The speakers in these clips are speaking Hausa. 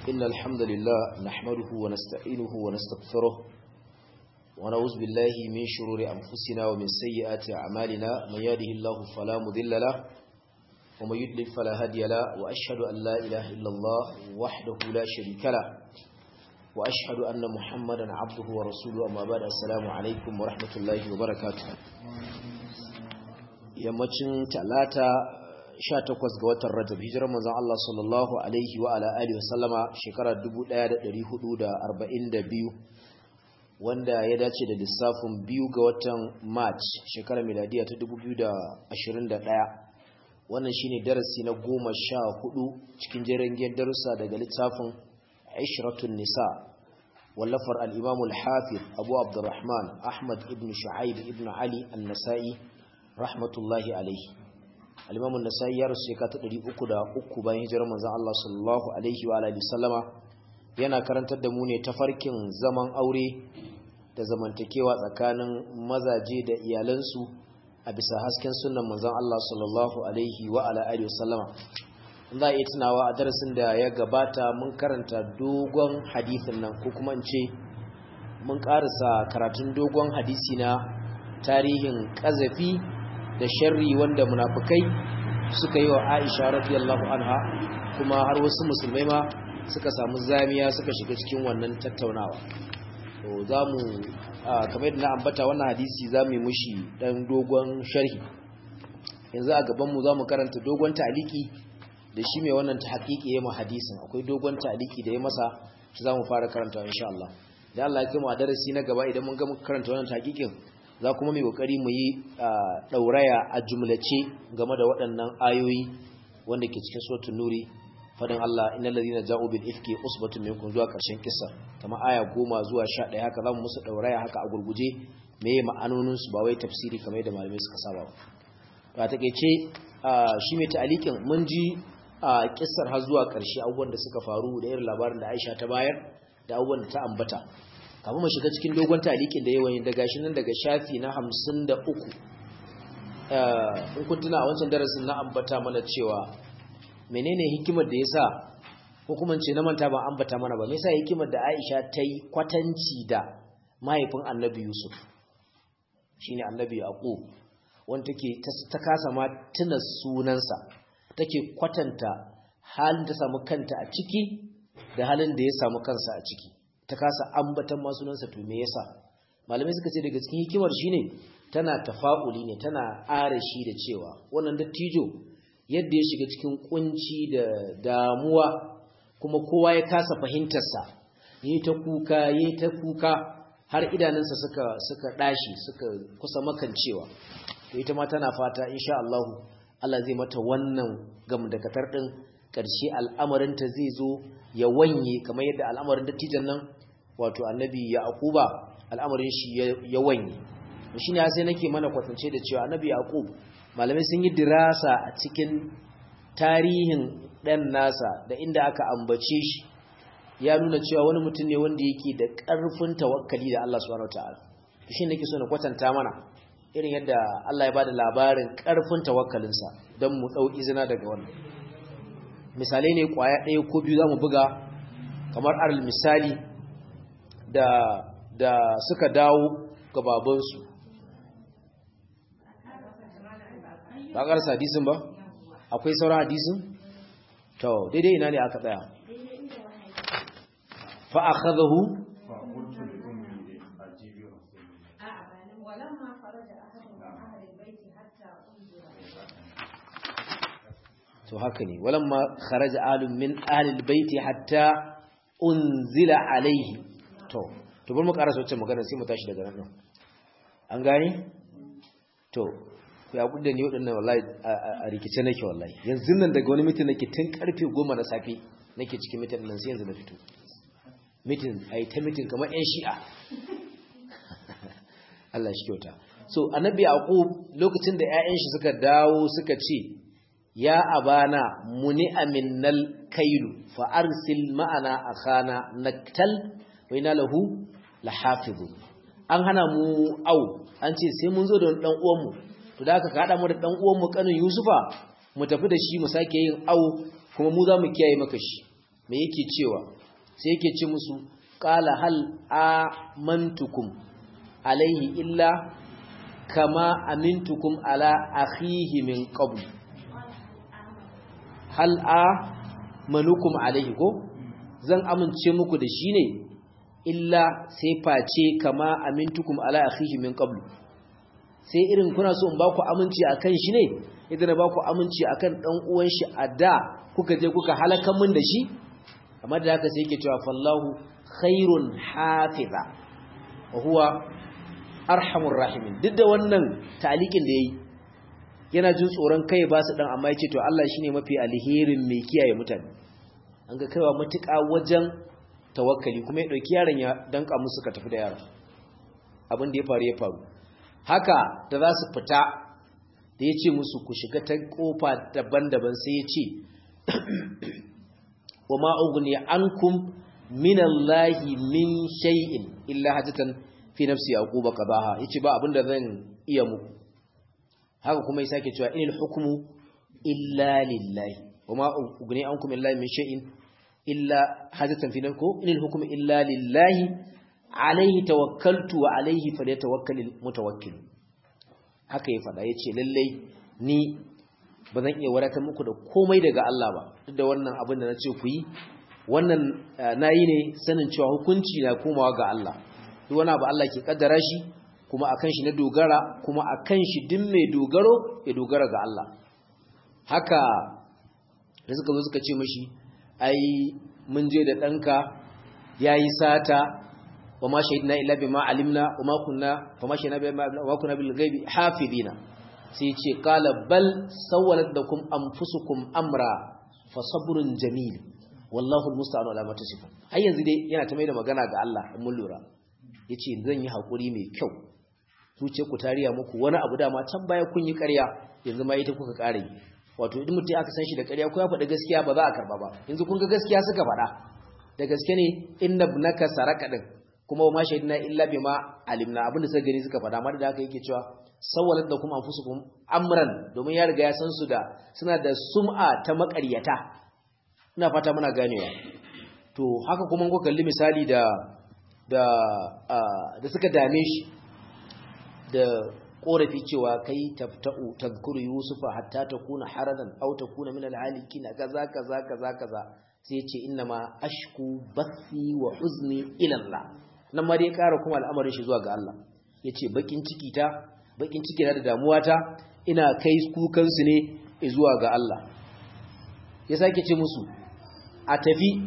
إن الحمد لله نحمده ونستعينه ونستغفره ونعوذ بالله من شرور أنفسنا ومن سيئات أعمالنا من يهده الله فلا مضل له ومن يضلل فلا هادي له وأشهد أن لا إله إلا الله وحده لا شريك له وأشهد أن محمدا عبده ورسوله أما بعد السلام عليكم ورحمة الله وبركاته yammacin talata 18 ga watan Rajab hijirar manzon Allah sallallahu alaihi wa ala alihi wasallama shekara 1442 wanda ya dace da lissafin biyu ga watan March shekarar miladiya ta 2021 wannan shine darasi na 14 cikin jerin darussa daga littafin Ishratun Nisa wallafar al-Imam al-Hafiz Abu Abdurrahman Ahmad ibn Shu'aib ibn Ali an-Nasa'i rahmatullahi alaihi al-imam an-nasai ya rasu shekara ta 303 bayan hijirar manzon Allah sallallahu alaihi wa alihi sallama yana karantar da mu ne tafarkin zaman aure da zamantakewa tsakanin mazaje da iyalansu a bisa hasken sunnan manzon Allah sallallahu alaihi wa alihi sallama za a iya tunawa a darasin da ya gabata mun karanta dogon hadisin nan ko kuma in ce mun karasa karatun dogon hadisi na tarihin kazafi da sharri wanda munafukai suka yi wa Aisha radiyallahu anha kuma har wasu musulmai ma suka samu zamiya suka shiga cikin wannan tattaunawa to zamu kamar yadda na ambata wannan hadisi zamu yi mushi dan dogon sharhi yanzu a gaban mu zamu karanta dogon ta'aliki da shi mai wannan ta haƙiƙi yayin hadisin akwai dogon ta'aliki da ya masa shi zamu fara karanta insha Allah da Allah ya kai mu a darasi na gaba idan mun ga karanta wannan tahqiqin za kuma mai kokari mu yi dauraya a jumlace game da waɗannan ayoyi wanda ke cikin suratul nuri fadin Allah innal ladina ja'u bil ifki usbatun minkum zuwa karshen kissa kamar aya 10 zuwa 11 haka zamu musu dauraya haka a gurguje meye ma'anonin su ba wai tafsiri kamar da malamai suka saba ba to a takeice shi mai ta'alikin mun ji a kissar har zuwa karshe abubuwan da suka faru da irin labarin da Aisha ta bayar da abubuwan da ta ambata kafin mu shiga cikin dogon talikin da yawan daga shi nan daga shafi na hamsin da uku in kun tuna a wancan darasin na ambata mana cewa menene hikimar da ya sa hukumance na manta ban ambata mana ba me yasa hikimar da Aisha ta yi kwatanci da mahaifin Annabi Yusuf shine Annabi Yaqub wanda take ta kasa ma tuna sunansa take kwatanta halin da samu kanta a ciki da halin da ya samu kansa a ciki ta kasa ambatan masunansa to me yasa malamai suka ce daga cikin hikimar shine tana tafa'uli ne tana arashi da cewa wannan dattijo yadda ya shiga cikin kunci da damuwa kuma kowa ya kasa fahimtarsa yayi ta kuka yayi ta kuka har idanunsa suka suka dashi suka kusa makancewa to ita ma tana fata insha Allah Allah zai mata wannan gamdakatar din ƙarshe al'amarinta zai zo ya wanye kamar yadda al'amarin dattijan nan wato annabi yaquba al'amarin shi ya wanye shi ne sai nake mana kwatance da cewa annabi yaqub malamai sun yi dirasa a cikin tarihin ɗan nasa da inda aka ambace shi ya nuna cewa wani mutum ne wanda yake da ƙarfin tawakkali da Allah subhanahu wataala shi nake so na kwatanta mana irin yadda Allah ya bada labarin ƙarfin tawakkalinsa don mu ɗau izina daga wannan misalai ne kwaya ɗaya ko biyu za mu buga kamar aral misali da, da suka dawo ga babansu ba ƙarsa hadisin ba akwai sauran hadisin to daidai ina ne aka tsaya fa'akazahu to haka ne walamma kharaja alun min ahlil baiti hatta unzila alaihi to to bar mu karasa wacce magana sai mu tashi daga nan an gane to ya kudda ni wadannan wallahi a rikice nake wallahi yanzu nan daga wani mitin nake tun karfe 10 na safe nake cikin mitin nan sai yanzu na fito mitin ai ta mitin kamar yan shi'a Allah shi kyauta so annabi yaqub lokacin da ƴaƴan shi suka dawo suka ce ya abana muni aminnal kailu fa arsil ma'ana akhana naktal wa ina lahu lahafizu an hana mu au an ce sai mun zo da dan uwan mu to da aka kada mu da dan uwan mu kanin yusufa mu tafi da shi mu sake yin au kuma mu za mu kiyaye maka shi me yake cewa sai yake ce musu qala hal amantukum alaihi illa kama amintukum ala akhihi min qabl hal amanukum alaihi ko zan amince muku da shi ne illa sai face kama amintukum ala akhihi min qabl sai irin kuna so in ba ku aminci akan shi ne idan ba ku aminci akan dan uwan shi a da kuka je kuka halaka min da shi amma da haka sai yake cewa fallahu khairun hafiza wa huwa arhamur rahimin duk da wannan talikin da yayi yana jin tsoron kai ba su dan amma yace to Allah shine mafi alherin mai kiyaye mutane an ga kaiwa matuƙa wajen tawakkali kuma ya dauki yaron ya danka musu ka tafi da yaron abin da ya faru ya faru haka da za su fita da ya ce musu ku shiga ta kofa daban-daban sai ya ce wa ma'ugni ankum min Allahi min shay'in illa hajatan fi nafsi yaquba qadaha yace ba abinda zan iya muku haka kuma ya sake cewa inil hukmu illa lillahi wa ma'ugni ankum min Allahi min shay'in illa hajatan fi nafsi inil hukmu illa lillahi alaihi tawakkaltu wa alaihi falyatawakkalul mutawakkil haka ya fada yace lallai ni ba zan iya wadatar muku da komai daga Allah ba duk da wannan abin da na ce ku yi wannan nayi ne sanin cewa hukunci na komawa ga Allah duk wani abu Allah ke kaddara shi kuma akan shi na dogara kuma akan shi duk mai dogaro ya dogara ga Allah haka da suka zo suka ce mashi ai mun je da ɗanka yayi sata wa ma shahidna illa bima alimna wa ma kunna fa ma shahidna bima wa ma kunna bil ghaibi hafidina sai ce qala bal sawwalat lakum anfusukum amra fa sabrun jamil wallahu almusta'anu ala ma tasifun har yanzu dai yana ta mai da magana ga Allah in mun lura yace zan yi hakuri mai kyau zuce ku tariya muku wani abu dama can baya kun yi ƙarya yanzu ma ita kuka ƙare wato idan mutum aka san shi da ƙarya ko ya faɗi gaskiya ba za a karba ba yanzu kun ga gaskiya suka faɗa da gaske ne inna ibnaka saraka din kuma ma shahidna illa bima alimna abin da suka gani suka faɗa amma da haka yake cewa sawwalat da kuma anfusukum amran domin ya riga ya san su da suna da sum'a ta maƙaryata ina fata muna ganewa to haka kuma ko kalli misali da da da suka dame shi da korafi cewa kai tafta'u tadhkuru yusufa hatta takuna haradan aw takuna min al-halikin kaza kaza kaza kaza sai ce innama ashku bathi wa huzni ila Allah nan ma dai ƙara kuma al'amarin shi zuwa ga Allah yace bakin ciki ta bakin ciki na da damuwa ta ina kai kukan su ne zuwa ga Allah ya sake ce musu a tafi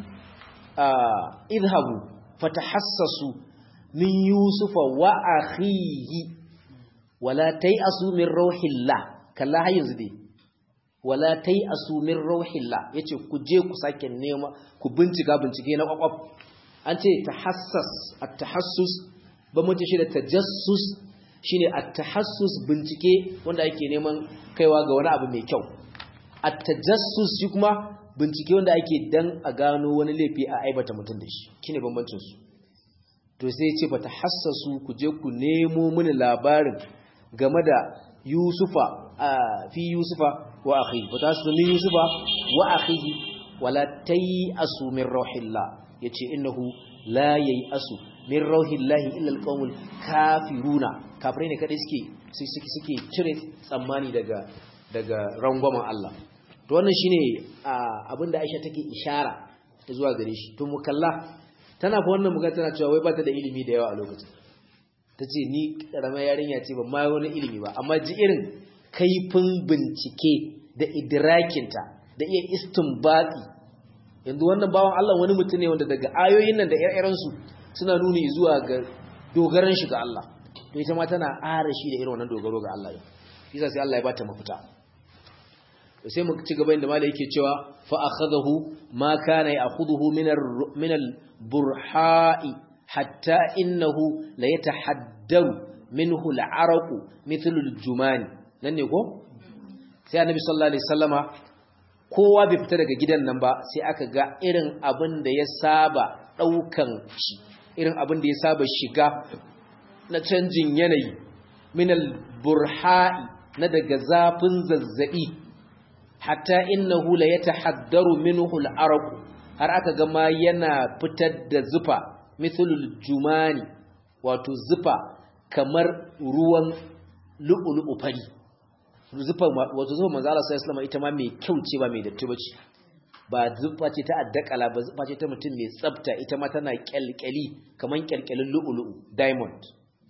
idhabu fatahassasu min yusufa wa akhihi wala tai'asu min rauhillah kalla har yanzu dai wala tai'asu min rauhillah yace ku je ku sake nema ku bincika bincike na kwakwaf an ce tahassas at-tahassus ba mutum shi da tajassus shine at-tahassus bincike wanda ake neman kaiwa ga wani abu mai kyau at-tajassus shi kuma bincike wanda ake dan a gano wani laifi a aibata mutum da shi shine bambancin su to sai ya ce ba tahassasu ku je ku nemo mini labarin game da Yusufa fi Yusufa wa akhihi ba ta su min Yusufa wa akhihi wala tayasu min rauhillah yace innahu la yayasu min rauhillah illa alqawmul kafiruna kafirai ne kadai suke suke suke cire tsammani daga daga rangwamen Allah to wannan shine abinda Aisha take ishara zuwa gare shi to mukalla tana fa wannan magana tana cewa wai ba ta da ilimi da yawa a lokacin ta ce ni ƙaramar yarinya ce ba ma wani ilimi ba amma ji irin kaifin bincike da idrakinta da iya istinbati yanzu wannan bawan Allah wani mutum ne wanda daga ayoyin nan da ire-irensu suna nuni zuwa ga dogaran shi ga Allah to ita ma tana ara shi da irin wannan dogaro ga Allah yasa sai Allah ya bata mafita sai mu ci gaba inda malai yake cewa fa akhadahu ma kana ya'khudhu min min al-burha'i hatta innahu la yatahaddaru minhu al-araqu mithlu al-jumani nan ne ko sai annabi sallallahu alaihi wasallama kowa bai fita daga gidan nan ba sai aka ga irin abin da ya saba daukan shi irin abin da ya saba shiga na canjin yanayi min al-burha'i na daga zafin zazzabi hatta innahu la yatahaddaru minhu al-araqu har aka ga ma yana fitar da zufa mithlul jumani wato zufa kamar ruwan lu'ulu'u fari zufa wato zufa manzo Allah sallallahu alaihi ita ma mai kyau ce ba mai datti bace ba zufa ce ta addakala ba zufa ce ta mutum mai tsafta ita ma tana kyalkyali kaman kyalkyalin lu'ulu'u diamond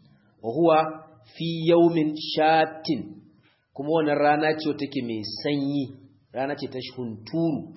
wa huwa fi yawmin shatin kuma wannan rana ce take mai sanyi rana ce ta hunturu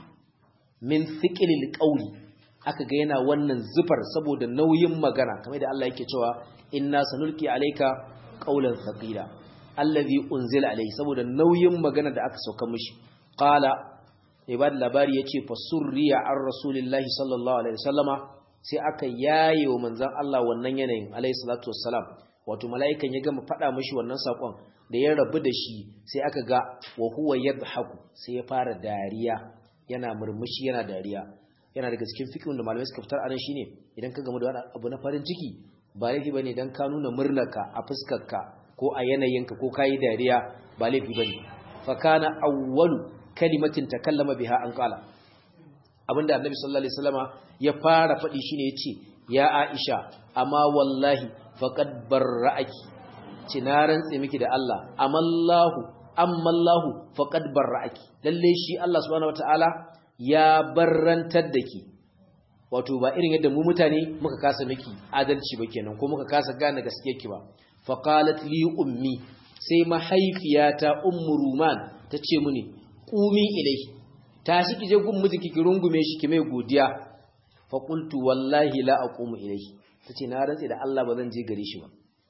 min thiqlil qawli aka ga yana wannan zufar saboda nauyin magana kamar da Allah yake cewa inna sanulqi alayka qawlan thaqila allazi unzila alayhi saboda nauyin magana da aka sauka mishi qala ibad labari yace fasurriya ar rasulillahi sallallahu alaihi wasallama sai aka yaye wa manzon Allah wannan yanayin alaihi salatu wassalam wato mala'ikan ya gama faɗa mishi wannan sakon da ya rabu da shi sai aka ga wa huwa yadhaku sai ya fara dariya yana murmushi yana dariya yana daga cikin fikin da malamai suka fitar anan shine idan ka gamu da wani abu na farin ciki ba laifi bane dan ka nuna murnarka a fuskarka ko a yanayinka ko kayi dariya ba laifi bane fa kana awwalu kalimatin takallama biha an qala abinda annabi sallallahu alaihi wasallama ya fara faɗi shine yace ya Aisha amma wallahi faqad barra'aki ci na rantse miki da Allah amallahu ammallahu faqad barra'aki lalle shi Allah subhanahu wataala ya barrantar da ki wato ba irin yadda mu mutane muka kasa miki adalci ba kenan ko muka kasa gane gaskiyar ki ba faqalat li ummi sai mahaifiyata ummu ruman tace mini qumi ilai tashi kije gun miji ki rungume shi ki mai godiya fa qultu wallahi la aqumu ilai tace na rantsi da Allah ba zan je gare shi ba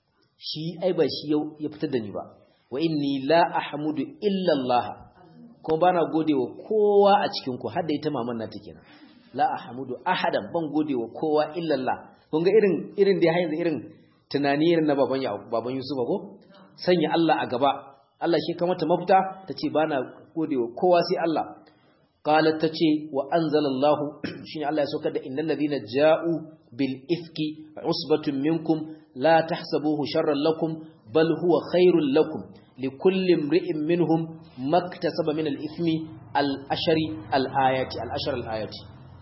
shi ai ba shi ya fitar da ni ba wa inni la ahmudu illa Allah kuma bana godewa kowa a cikin ku har da ita maman na take nan la ahmudu ahadan ban godewa kowa illa Allah kun ga irin irin da yanzu irin tunani irin na baban baban Yusuf ko sanya Allah a gaba Allah shi kamata mafita tace bana godewa kowa sai Allah qalat tace wa anzalallahu shine Allah ya saukar da innal ladina ja'u bil ifki usbatun minkum la tahsabuhu sharran lakum bal huwa khairul lakum likulli imri'in minhum maktasaba min al-ithmi al-ashari al-ayati al-ashar al-ayati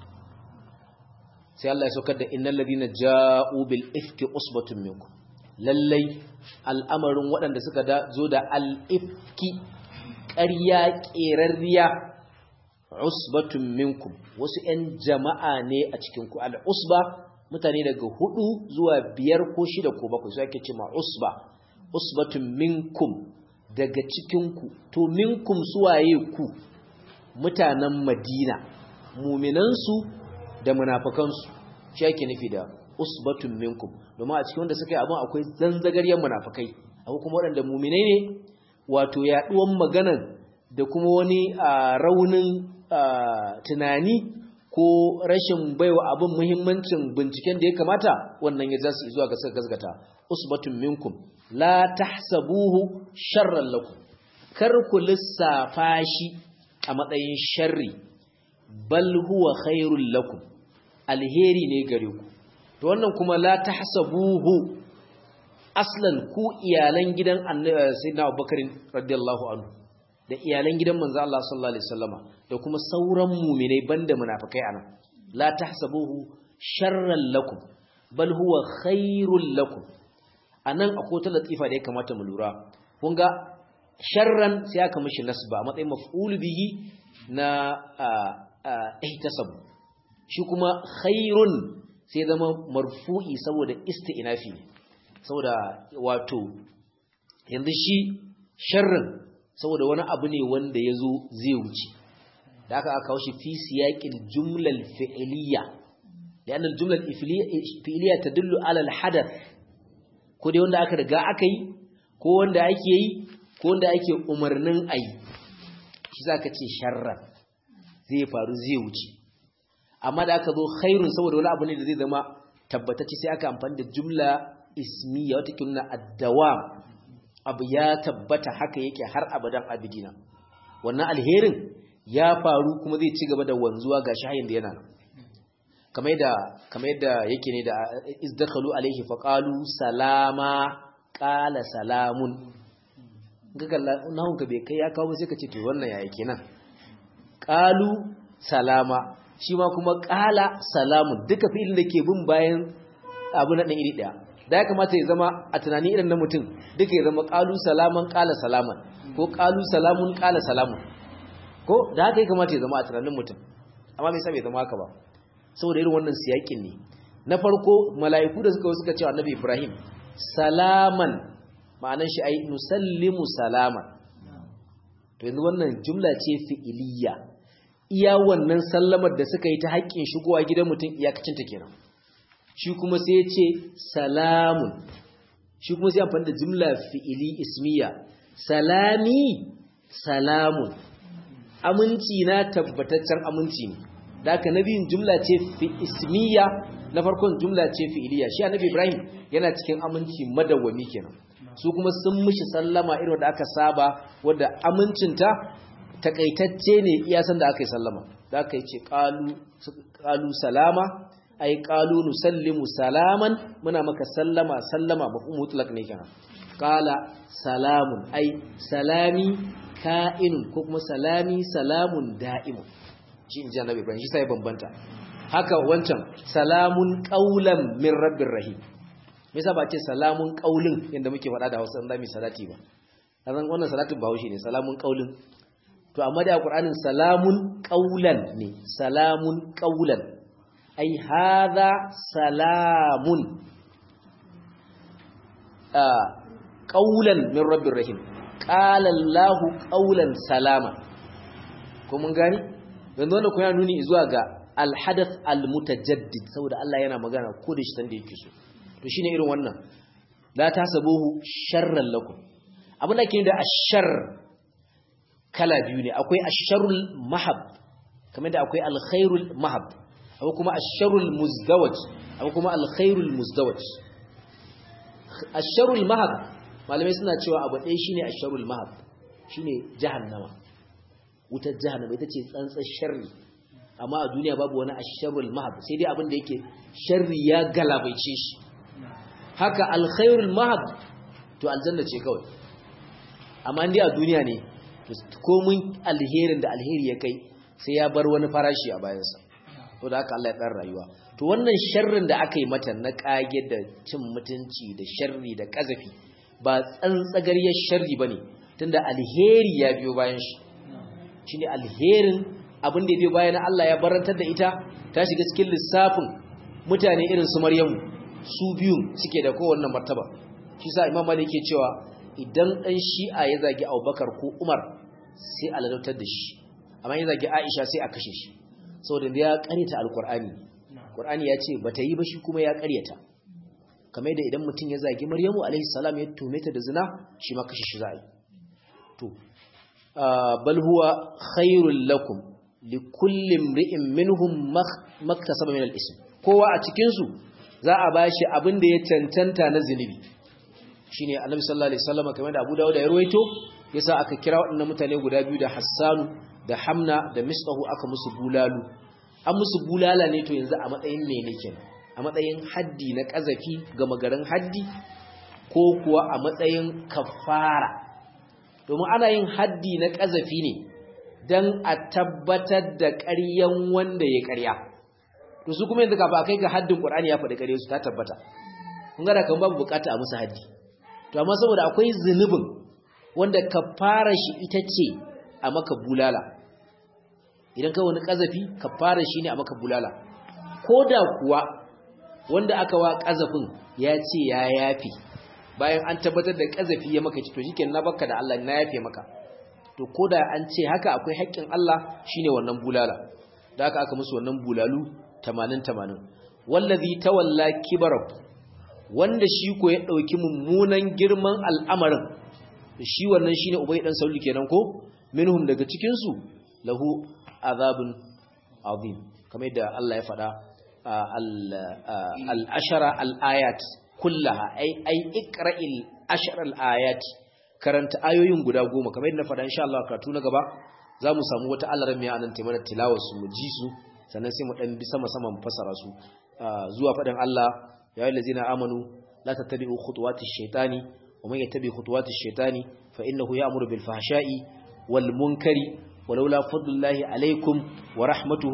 sai Allah ya saukar da innal ladina ja'u bil ifki usbatun minkum lallai al'amarin waɗanda suka zo da al-ifki ƙarya ƙerarriya usbatun minkum wasu ‘yan jama'a ne a cikinku al'usba mutane daga hudu zuwa biyar ko shida ko bakwai su ake ce ma usba usbatun minkum daga cikinku to minkum suwaye ku mutanen madina muminansu da munafakansu shi ake nufi da usbatun minkum domin a cikin wanda suka yi abin akwai zanzagaryen munafakai akwai kuma waɗanda muminai ne wato yaɗuwan maganan da kuma wani raunin tunani ko rashin baiwa abin muhimmancin binciken da ya kamata wannan ya zasu zuwa ga suka gasgata usbatun minkum la tahsabuhu sharran lakum kar ku lissafa shi a matsayin sharri bal huwa khairul lakum alheri ne gare ku to wannan kuma la tahsabuhu aslan ku iyalan gidan annabi sayyidina Abubakar radiyallahu anhu da iyalan gidan manzo Allah sallallahu alaihi wasallama da kuma sauran mu'minai banda munafikai anan la tahsabuhu sharran lakum bal huwa khairul lakum anan akwai ta latifa da ya kamata mu lura kun ga sharran sai aka mishi nasba a matsayin maf'ul bihi na ihtasab shi kuma khairun sai zama marfu'i saboda isti'nafi ne saboda wato yanzu shi sharrin saboda wani abu ne wanda ya zo zai wuce da aka aka shi fi siyaƙin jumlal fi'iliya da yanar jumlal fi'iliya ta dullu alal hadar ko dai wanda aka riga aka yi ko wanda ake yi ko wanda ake umarnin a yi shi za ka ce sharran zai faru zai wuce amma da aka zo khairun saboda wani abu ne da zai zama tabbatacce sai aka amfani da jumla ismiya wata kinna addawam abu ya tabbata haka yake har abadan abidina wannan alherin ya faru kuma zai ci gaba da wanzuwa ga shayin da yana kamar yadda kamar yadda yake ne da izdakhalu alaihi faqalu salama qala salamun kaga nahun ka bai kai ya kawo sai ka ce to wannan yaya kenan qalu salama shi ma kuma qala salamun duka fi'ilin da ke bin bayan abu na dan iri daya da ya kamata ya zama a tunani irin na mutum duka ya zama qalu salaman qala salaman ko qalu salamun qala salamun ko da haka ya kamata ya zama a tunanin mutum amma me yasa bai zama haka ba saboda irin wannan siyakin ne na farko mala'iku da suka suka ce annabi Ibrahim salaman ma'anar shi ai nusallimu salaman to yanzu wannan jumla ce fi'iliya iya wannan sallamar da suka yi ta haƙƙin shigowa gidan mutum iyakacin ta kenan shi kuma sai ya ce salamun shi kuma sai amfani da jumla fi'ili ismiya salami salamun aminci na tabbataccen aminci ne da aka nabiyin jumla ce fi ismiya na farkon jumla ce fi'iliya shi annabi Ibrahim yana cikin aminci madawwami kenan su kuma sun mishi sallama irin da aka saba wanda amincinta takaitacce ne iya san da aka yi sallama da aka yi ce qalu salama ay qalu nusallimu salaman muna maka sallama sallama mafhum mutlaq ne kenan qala salamun ay salami ka'inun ko kuma salami salamun da'imun shi inji annabi Ibrahim shi sai bambanta haka wancan salamun qaulan min rabbir rahim me yasa ba ce salamun qaulin yanda muke faɗa da Hausa dan mi salati ba azan wannan salatin Bahaushe ne salamun qaulin to amma da Qur'anin salamun qaulan ne salamun qaulan ai hadha salamun ah qaulan min rabbir rahim qala Allahu qaulan salama ko mun gani yanzu wannan kuma nuni zuwa ga alhadath almutajaddid saboda Allah yana magana ko da shi tanda yake so to shine irin wannan la tasabuhu sharran lakum abin da ke da ashar kala biyu ne akwai asharul mahab kamar da akwai alkhairul mahab akwai kuma asharul muzdawaj akwai kuma alkhairul muzdawaj asharul mahab malamai suna cewa abu ɗaya shine asharul mahab shine jahannama wutar jahannama ita ce tsantsar sharri amma a duniya babu wani asharul mahab sai dai abin da yake sharri ya galabaice shi haka alkhairul mahab to aljanna ce kawai amma indai a duniya ne to komun alherin da alheri ya kai sai ya bar wani farashi a bayansa to da haka Allah ya tsara rayuwa to wannan sharrin da aka yi mata na kage da cin mutunci da sharri da kazafi ba tsantsagariyar sharri bane tunda alheri ya biyo bayan shi shine alherin abin da ya biyo bayan Allah ya barantar da ita ta shiga cikin lissafin mutane irin su Maryamu su biyun suke da kowanne martaba shi sa Imam Malik yake cewa idan dan Shi'a ya zagi Abubakar ko Umar sai a ladautar da shi amma ya zagi Aisha sai a kashe shi saboda ya karyata alqur'ani Qur'ani ya ce bata yi ba shi kuma ya karyata kamar da idan mutum ya zagi Maryamu alaihi salam ya tume ta da zina shi ma kashe shi za a yi to bal huwa khairul lakum likulli imri'in minhum maktasaba min al-ism kowa a cikin su za a bashi abin da ya cancanta na zinubi shine Annabi sallallahu alaihi wasallam kamar da Abu Dawud ya ruwaito yasa aka kira waɗannan mutane guda biyu da Hassanu da Hamna da Misbahu aka musu bulalu an musu bulala ne to yanzu a matsayin mene kenan a matsayin haddi na kazafi ga magaran haddi ko kuwa a matsayin kafara domin ana yin haddi na ƙazafi ne don a tabbatar da ƙaryan wanda ya ƙarya to su kuma yanzu kafa a kai ga haddin ƙur'ani ya faɗi ƙarya su ta tabbata kun gada kan babu bukata a musu haddi to amma saboda akwai zunubin wanda ka fara shi ita ce a maka bulala idan ka wani ƙazafi ka fara shi ne a maka bulala ko da kuwa wanda aka wa ƙazafin ya ce ya yafi bayan an tabbatar da kazafi ya maka ci to shikenan na baka da Allah na yafe maka to koda an ce haka akwai haƙƙin Allah shine wannan bulala da haka aka musu wannan bulalu 80 80 wallazi tawalla kibarahu wanda shi ko ya dauki mummunan girman al'amarin shi wannan shine ubay dan sauli kenan ko minhum daga cikin su lahu azabun azim kamar yadda Allah ya faɗa al-ashara al-ayat kullaha ai ai iqra'il ashral ayat karanta ayoyin guda goma kamar yadda na faɗa insha Allah karatu na gaba zamu samu wata alaran mai anan ta mana tilawar su mu ji su sannan sai mu dan bi sama sama mu fasara su zuwa faɗin Allah ya ayyuhal ladzina amanu la tattabi'u khutuwati shaytani wa man yattabi khutuwati shaytani fa innahu ya'muru bil fahsha'i wal munkari ولولا فضل الله عليكم ورحمته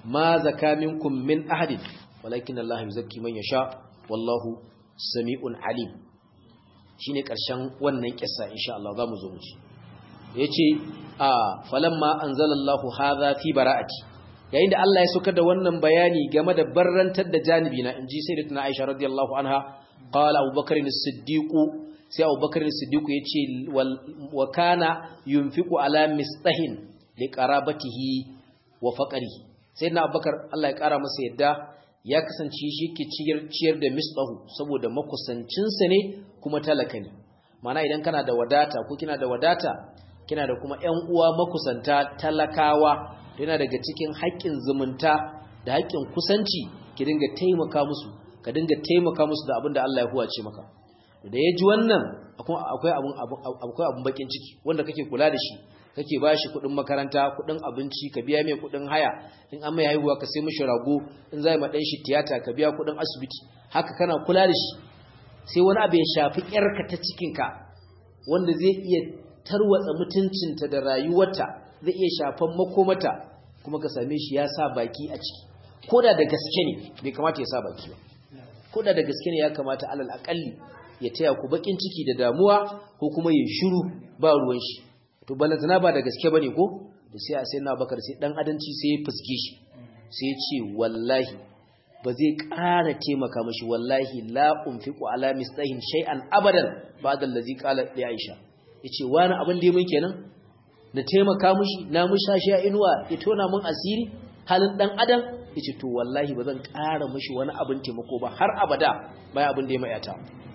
ma zaka minkum min ahadin walakin Allah yuzakki man yasha wallahu sami'un alim shine karshen wannan kissa insha Allah zamu zo mu ci yace a falamma anzalallahu hadha fi bara'ati yayin da Allah ya saukar da wannan bayani game da barrantar da janibi na inji sayyidatuna Aisha radiyallahu anha qala Abubakar as-Siddiq sai Abubakar as-Siddiq yace wa kana yunfiqu ala mistahin li qarabatihi wa faqrihi sayyidina Abubakar Allah ya kara masa yadda ya kasance shi ke ciyar da mistahu saboda makusancinsa ne kuma talaka ne mana idan kana da wadata ko kina da wadata kina da kuma ƴan uwa makusanta talakawa yana daga cikin haƙƙin zumunta da haƙƙin kusanci ki dinga taimaka musu ka dinga taimaka musu da abin da Allah ya huwace maka da ya ji wannan akwai abun akwai abun bakin ciki wanda kake kula da shi kake ba shi kuɗin makaranta kuɗin abinci ka biya mai kuɗin haya in an mai haihuwa ka sai mishi rago in zai ma ɗan shi tiyata ka biya kuɗin asibiti haka kana kula da shi sai wani abu ya shafi ƴarka ta cikinka wanda zai iya tarwatsa mutuncinta da rayuwarta zai iya shafan makomata kuma ka same shi ya sa baki a ciki ko da da gaske ne bai kamata ya sa baki ba ko da da gaske ne ya kamata alal akalli ya taya ku bakin ciki da damuwa ko kuma ya shiru ba ruwan shi to balantana ba da gaske bane ko da sai a sai na bakar sai dan adanci sai ya fuske shi sai ya ce wallahi ba zai ƙara taimaka mashi wallahi la unfiqu ala mistahin shay'an abadan ba'da allazi qala li aisha yace wani abin da mun kenan na taimaka mushi na mushashi a inuwa ya tona mun asiri halin dan adam yace to wallahi ba zan ƙara mushi wani abin taimako ba har abada bai abin da ya mayata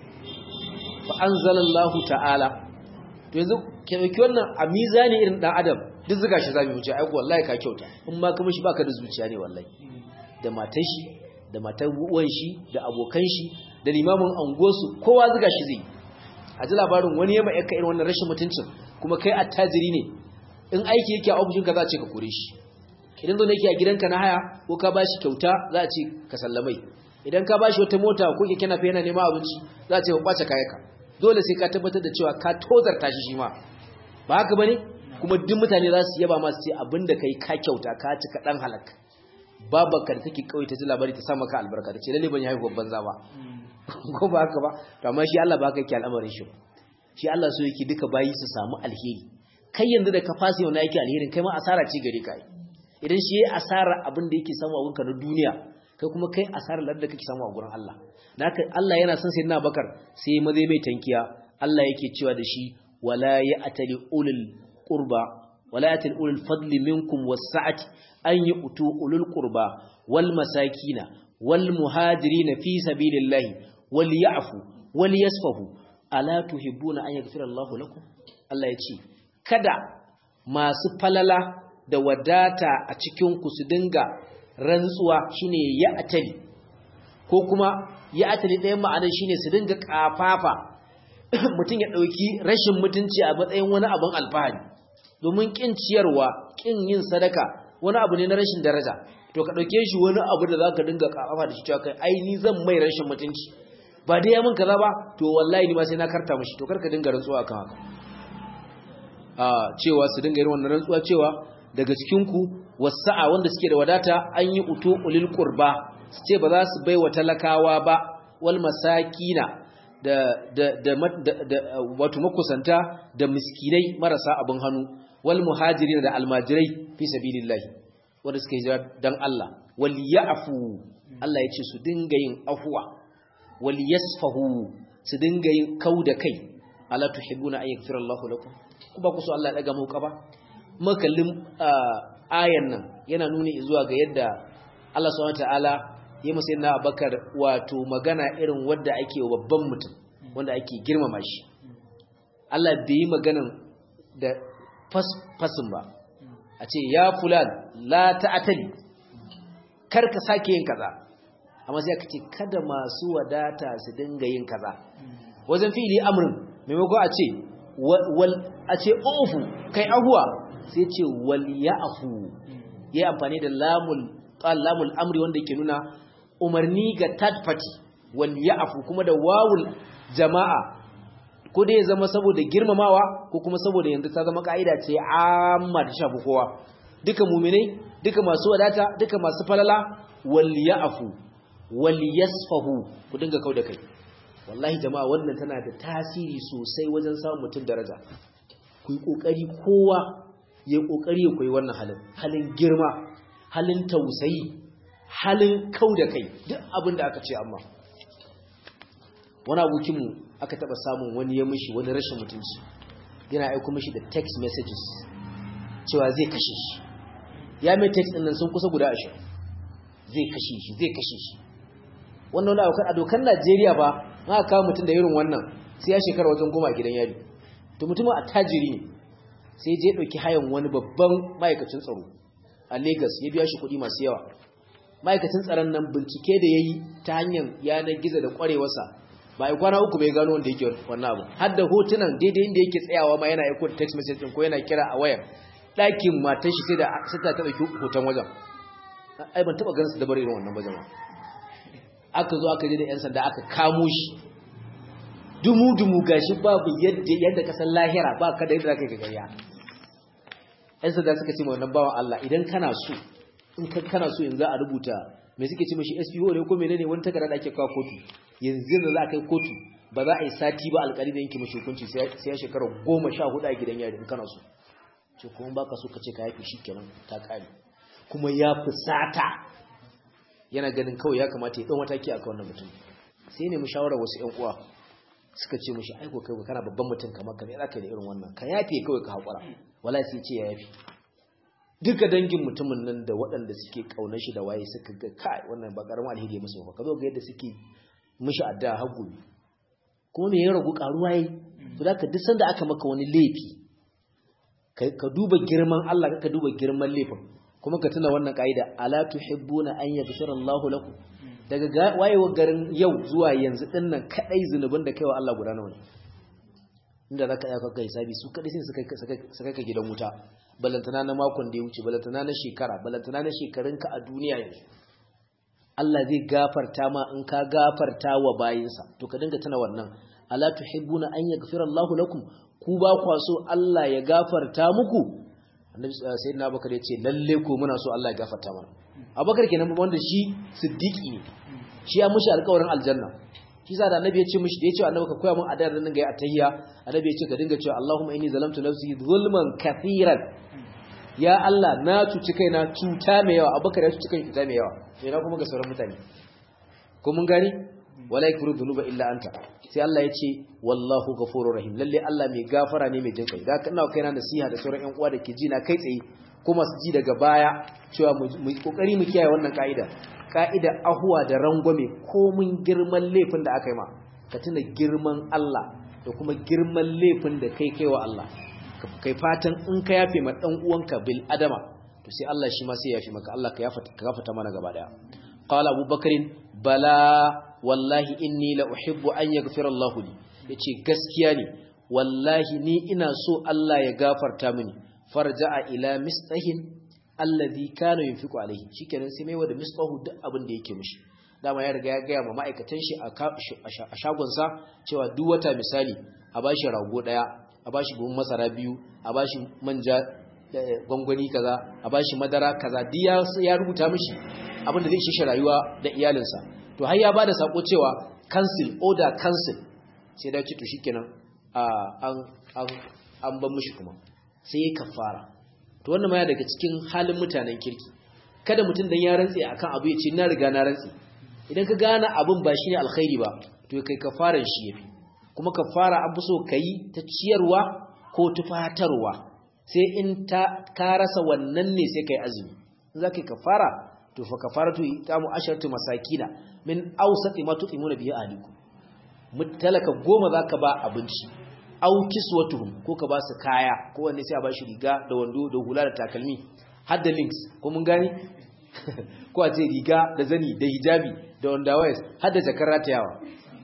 fa anzalallahu ta'ala to yanzu ke dauki wannan a mizani irin dan adam duk zuga shi zabi mu ce ai wallahi ka kyauta in ma kuma shi baka da zuciya ne wallahi da matan shi da matan uwan shi da abokan shi da limamin angosu kowa zuga shi zai a ji labarin wani yamma yakka irin wannan rashin mutuncin kuma kai attajiri ne in aiki yake a ofishin ka za a ce ka kore shi idan zo yake a gidanka na haya ko ka bashi kyauta za a ce ka sallamai idan ka bashi wata mota ko keke nafe yana neman abinci za a ce ka kwace kayanka dole sai ka tabbatar da cewa ka tozarta shi shi ma ba haka bane kuma duk mutane za su yaba masu ce abinda kai ka kyauta ka ci ka dan halaka babanka da take kawai ta ji labari ta sa maka albarka ta ce lalle ban yi haihuwar banza ba ko ba haka ba to amma shi Allah ba haka yake al'amarin shi ba shi Allah so yake duka bayi su samu alheri kai yanzu da ka fasa yau na yake alherin kai ma asara ce gare ka idan shi yayi asara abin da yake samu a gunka na duniya kai kuma kai asara ladda kake samu a gurin Allah naka Allah yana son sayyidina Bakar sai mazai mai tankiya Allah yake cewa da shi wala ya'tali ulul qurba wala ya'tali ulul fadli minkum was-sa'ati an yu'tu ulul qurba wal masakina wal muhajirin fi sabilillahi wal ya'fu wal yasfahu ala tuhibbuna an yaghfira Allahu lakum Allah ya ce kada masu falala da wadata a cikin ku su dinga rantsuwa shine ya'tali ko kuma ya'tali ɗayan ma'anar shine su dinga kafafa mutum ya ɗauki rashin mutunci a matsayin wani abin alfahari domin ƙin ciyarwa ƙin yin sadaka wani abu ne na rashin daraja to ka ɗauke shi wani abu da za ka dinga kafafa da shi cewa kai ai ni zan mai rashin mutunci ba dai ya min kaza ba to wallahi ni ma sai na karta mishi to karka dinga rantsuwa kan haka a cewa su dinga irin wannan rantsuwa cewa daga cikin ku wasa'a wanda suke da wadata an yi utu ulil qurba su ce ba za su bai wa talakawa ba wal masakina da da da, da, wato makusanta da miskinai marasa abin hannu wal muhajirin da almajirai fi sabilillah wanda suka hijira dan Allah wal ya'fu Allah ya ce su dinga yin afwa wal yasfahu su dinga yin kauda kai ala tuhibbuna an yaghfira Allahu lakum ku ba ku so Allah ya daga muku ba makallin ayan nan yana nuni zuwa ga yadda Allah subhanahu wataala ya musa yana Abakar wato magana irin wanda ake babban mutum wanda ake girmama shi Allah bai yi maganan da fasin ba a ce ya fulan la ta'atali kar ka sake yin kaza amma sai aka ce kada masu wadata su dinga yin kaza wajen fi'ili amrin maimako a ce wal a ce ufu kai ahuwa sai ce wal ya'fu yayi amfani da lamul lamul amri wanda yake nuna umarni ga third party wal ya'fu kuma da wawul jama'a ko dai ya zama saboda girmamawa ko kuma saboda yanzu ta zama ka'ida ce amma da shafi kowa duka muminai duka masu wadata duka masu falala wal ya'fu wal yasfahu ku dinga kauda kai wallahi jama'a wannan tana da tasiri sosai wajen samun mutum daraja ku yi kokari kowa ya kokari ya koyi wannan halin halin girma halin tausayi halin kauda kai duk abin da aka ce amma wani abokinmu aka taba samun wani ya mishi wani rashin mutunci yana aiko mishi da text messages cewa zai kashe shi ya mai text ɗin nan sun kusa guda ashirin zai kashe shi zai kashe shi wannan wani abokan a dokar najeriya ba ma kawo mutum da irin wannan sai ya shekara wajen goma a gidan yari to mutumin a tajiri ne sai je ɗauki hayan wani babban ma'aikacin tsaro a lagos ya biya shi kuɗi masu yawa ma'aikacin tsaron nan bincike da ya yi ta hanyar yanar gizo da ƙwarewarsa ba a kwana uku bai gano wanda yake wannan abu har da hotunan daidai inda yake tsayawa ma yana aiko da text message din ko yana kira a wayar ɗakin matan shi sai da sai ta taɓa hoton wajen ai ban taɓa ganin su da bar irin wannan wajen aka zo aka je da yan sanda aka kamo shi dumu dumu gashi babu yadda yadda ka san lahira ba ka da yadda zaka ga gariya yan sanda suka ce ma wannan bawan Allah idan kana so in kana so yanzu a rubuta me suke ce mashi SPO ne ko menene wani takarda da ake kawo kotu yanzu da za a kai kotu ba za a yi sati ba alƙali da yanke mashi hukunci sai ya shekara goma sha hudu a gidan yari in kana so ce kuma baka so ka ce ka yafi shikenan ta kare kuma ya fusata yana ganin kawai ya kamata ya ɗan mataki akan wannan mutum sai ne mu shawara wasu ƴan uwa suka ce mashi aiko kai kana babban mutum kamar ka ne za ka yi da irin wannan ka yafe kawai ka haƙura wala sai ce ya yafi duka dangin mutumin nan da waɗanda suke ƙaunar shi da waye suka ga kai wannan ba ƙaramin alheri ya musu ba ka zo ga yadda suke mishi addu'a har gobe kuma me ya ragu ƙaruwa yi to da ka duk sanda aka maka wani laifi ka duba girman Allah ka duba girman laifin kuma ka tuna wannan ka'ida ala tuhibbuna an yaghfira Allahu lakum daga wayewa garin yau zuwa yanzu din nan kadai zunubin da kaiwa Allah guda nawa ne inda zaka iya kakka hisabi su kadai sai su kai ka gidan wuta balantana na makon da ya wuce balantana na shekara balantana na shekarunka a duniya yanzu Allah zai gafarta ma in ka gafarta wa bayinsa to ka dinga tana wannan ala tuhibbuna an yaghfira Allahu lakum ku ba kwa so Allah ya gafarta muku annabi sayyidina Abubakar ya ce lalle ko muna so Allah ya gafarta mana Abubakar kenan wanda shi siddiqi ne shi ya mushi alƙawarin aljanna shi sa da annabi ya ce mishi da ya ce annabi ka koya min adar nan ga atayya annabi ya ce ka dinga cewa Allahumma inni zalamtu nafsi zulman kathiran ya Allah na cuci kaina cuta mai yawa abubakar ya cuci kai cuta mai yawa sai na kuma ga sauran mutane ko mun gani wala yakuru dhunuba illa anta sai Allah ya ce wallahu ghafurur rahim lalle Allah mai gafara ne mai jinkai da kana kaina nasiha da sauran ƴan uwa da ke ji na kai tsaye ko masu ji daga baya cewa mu kokari mu kiyaye wannan kaida kaida ahuwa da rangwame ko mun girman laifin da aka yi ma ka tuna girman Allah da kuma girman laifin da kai kaiwa Allah kai fatan in ka yafe ma dan uwanka bil adama to sai Allah shi ma sai yafe maka Allah ka yafata ka gafata mana gaba daya qala abubakar bala wallahi inni la uhibbu an yaghfira Allah li yace gaskiya ne wallahi ni ina so Allah ya gafarta mini farja'a ila mistahin alladhi kana yunfiqu alayhi shikenan sai mai wada mistahu duk abin da yake mishi dama ya riga ya gaya ma ma'aikatan shi a shagonsa cewa duk wata misali a bashi rago daya a bashi buhun masara biyu a bashi manja gwangwani kaza a bashi madara kaza duk ya rubuta mishi abin da zai shi rayuwa da iyalinsa to har ya bada sako cewa cancel order cancel sai da ce to shikenan an an an ban mishi kuma sai ya kafara to wannan ma ya daga cikin halin mutanen kirki kada mutum dan ya rantse akan abu ya ce na riga na rantse idan ka gane abin ba shine alkhairi ba to kai kafaran shi yafi kuma kafara an fi so kai ta ciyarwa ko tufatarwa sai in ta ka rasa wannan ne sai kai azumi in zaka kafara to fa kafaratu itamu asharatu masakina min awsati ma tutimuna bihi ahlikum mutalaka goma zaka ba abinci aw kiswatuhum ko ka ba su kaya ko wanne sai a ba shi riga da wando da hula da takalmi har da links ko mun gani ko a ce riga da zani da hijabi da underwears har da jakar ratayawa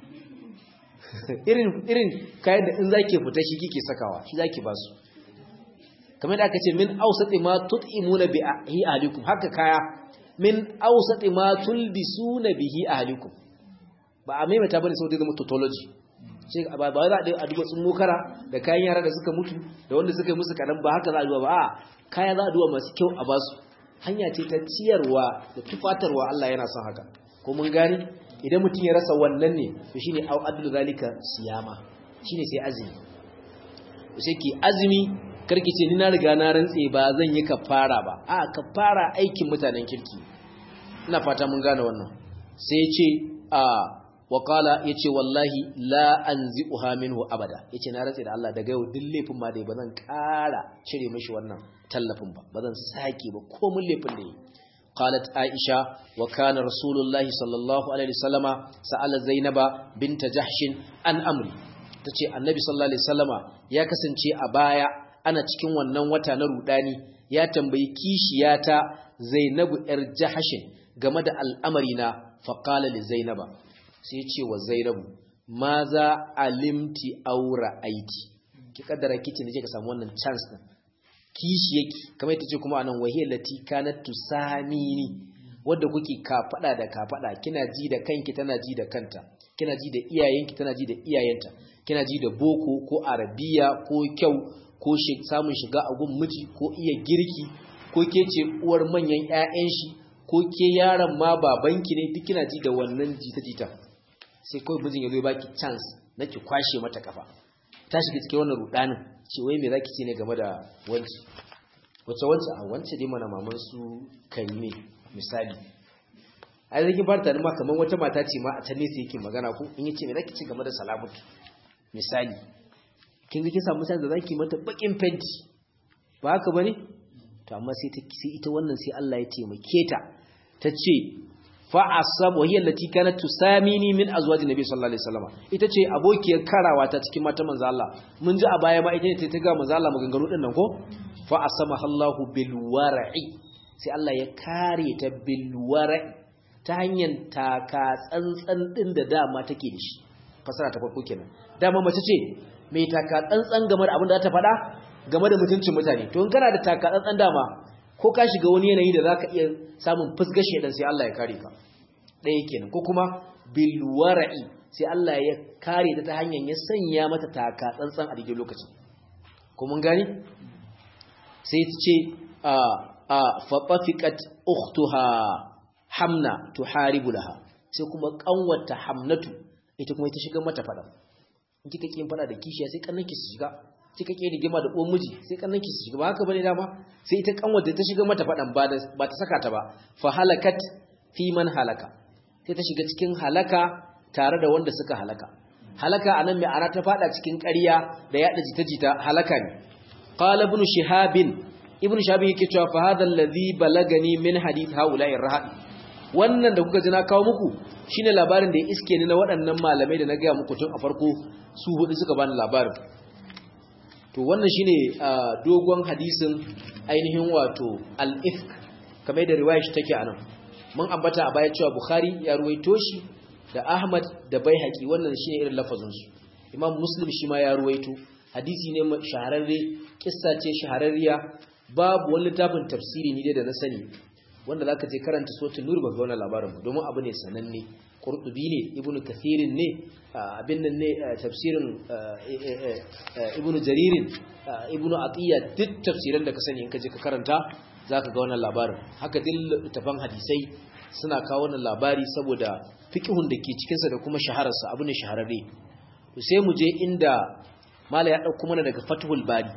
irin irin kayan da in zake fita shi kike sakawa shi zaki ba su kamar da aka ce min awsati ma tut'imuna bi ahlikum haka kaya min awsati ma tulbisuna bihi ahlikum ba a maimaita bane sau da zama tautology sai ba ba za a duba sun mokara da kayan yara da suka mutu da wanda suka yi musu kadan ba haka za a duba ba a kaya za a duba masu kyau a basu hanya ce ta ciyarwa da tufatarwa Allah yana son haka ko mun gani idan mutum ya rasa wannan ne to shine au adlu zalika siyama shine sai azumi sai ki azumi karki ce ni na riga na rantse ba zan yi kafara ba a kafara aikin mutanen kirki ina fata mun gane wannan sai ya ce a waƙala ya ce wallahi la an zi'uha minhu abada ya ce na ratse da Allah daga yau duk laifin ma dai ba zan ƙara cire mashi wannan tallafin ba ba zan sake ba komin laifin da yi qalat aisha wa kana rasulullahi sallallahu alaihi wasallama sa'ala zainaba binta jahshin an amri tace annabi sallallahu alaihi wasallama ya kasance a baya ana cikin wannan wata na rudani ya tambayi kishiyata zainabu yar jahshin game da al'amari na faqala li zainaba sai ce wa zainabu ma za alimti aura aiki ki kaddara kici ne ka samu wannan chance din kishi yake kamar ita ce kuma anan wahiyar lati kanat tusamini wanda kuke kafada da kafada kina ji da kanki tana ji da kanta kina ji da iyayenki tana ji da iyayenta kina ji da boko ko arabiya ko kyau ko samun shiga a gun miji ko iya girki ko ke ce uwar manyan ƴaƴan shi ko ke yaron ma babanki ne duk kina ji da wannan jita-jita sai kawai mijin ya zo baki chance na ki kwashe mata kafa ta shiga cikin wannan rudanin ce wai me zaki ce ne game da wanci wace wance a wance dai mana maman su karime misali ai zaki bar ta ma kaman wata mata ce ma a ta nesa yake magana ko in yace me zaki ce game da salamatu misali kin ga kin samu sai da zaki mata bakin fenti ba haka bane to amma sai ta sai ita wannan sai Allah ya taimake ta tace fa'asab wa hiya allati kanat tusamini min azwajin nabi sallallahu alaihi wasallam ita ce abokiyar karawa ta cikin mata manzo Allah mun ji a baya ma ita ce ta ga manzo Allah maganganu din nan ko fa'asama Allahu bil war'i sai Allah ya kare ta bil war'i ta hanyar taka tsantsan din da dama take da shi fasara ta farko kenan dama mace ce mai taka tsantsan game da abin da ta faɗa game da mutuncin mutane to in kana da taka tsantsan dama ko ka shiga wani yanayi da zaka iya samun fusgashe dan sai Allah ya kare ka ɗaya kenan ko kuma bil wara'i sai Allah ya kare ta ta hanyar ya sanya mata taka tsantsan a daidai lokacin ko mun gani sai ta ce a a fatafiqat ukhtuha hamna tuharibu laha sai kuma kanwata hamnatu ita kuma ita shiga mata fada in kika kin fada da kishiya sai kannanki su shiga kika ke rigima da uwan miji sai kannan ki shiga ba haka bane dama sai ita kanwar da ta shiga mata fadan ba da ba ta saka ta ba fa halakat fi man halaka sai ta shiga cikin halaka tare da wanda suka halaka halaka anan mai ana ta fada cikin ƙarya da yada jita-jita halaka ne qala ibn shihab ibn shihab yake cewa fa hadha alladhi balagani min hadith haula'ir rahab wannan da kuka ji na kawo muku shine labarin da ya iske ni na waɗannan malamai da na ga muku tun a farko su hudu suka bani labarin to wannan shine dogon hadisin ainihin wato al-ifk kamar da riwaya shi take anan mun ambata a baya cewa bukhari ya ruwaito shi da ahmad da baihaqi wannan shine irin lafazin su imam muslim shi ma ya ruwaito hadisi ne shahararre kissa ce shahararriya babu wani littafin tafsiri ni dai da na sani wanda zaka je karanta suratul nur ba ga wannan labarin ba domin abu ne sananne qurtubi ne ibnu kathirin ne abin nan ne tafsirin ibnu jaririn ibnu atiya duk tafsiran da ka sani in ka je ka karanta zaka ga wannan labarin haka duk tafan hadisai suna kawo wannan labari saboda fiqhun da ke cikin sa da kuma shahararsa abu ne shahararre to sai mu je inda mala ya dauko mana daga fathul bari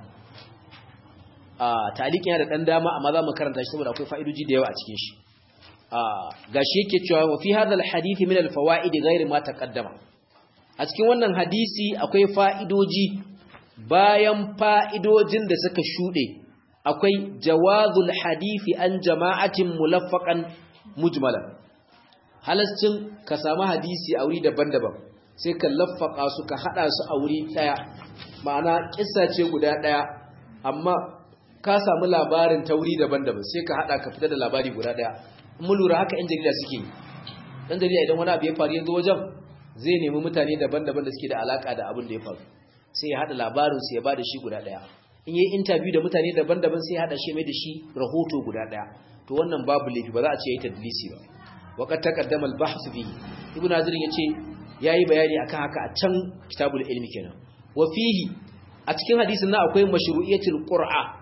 a talikin yana da dan dama amma za mu karanta shi saboda akwai fa'idoji da yawa a cikin shi gashi yake cewa wa fi hadha alhadith min alfawaid ghayr ma taqaddama a cikin wannan hadisi akwai fa'idoji bayan fa'idojin da suka shude akwai jawazul hadisi an jama'atin mulaffaqan mujmalan halascin ka samu hadisi a wuri daban-daban sai ka laffaka su ka hada su a wuri daya ma'ana kissa ce guda daya amma ka samu labarin ta wuri daban-daban sai ka hada ka fita da labari guda daya mun lura haka yan jarida suke yi dan jarida idan wani abu ya faru yanzu wajen zai nemi mutane daban-daban da suke da alaka da abin da ya faru sai ya hada labarin su ya bada shi guda daya in yi interview da mutane daban-daban sai ya hada shi mai da shi rahoto guda daya to wannan babu laifi ba za a ce yayi tadlisi ba waqad taqaddama al-bahth fi ibnu hazir yace yayi bayani akan haka a can kitabul ilmi kenan wa fihi a cikin hadisin nan akwai mashru'iyatul qur'a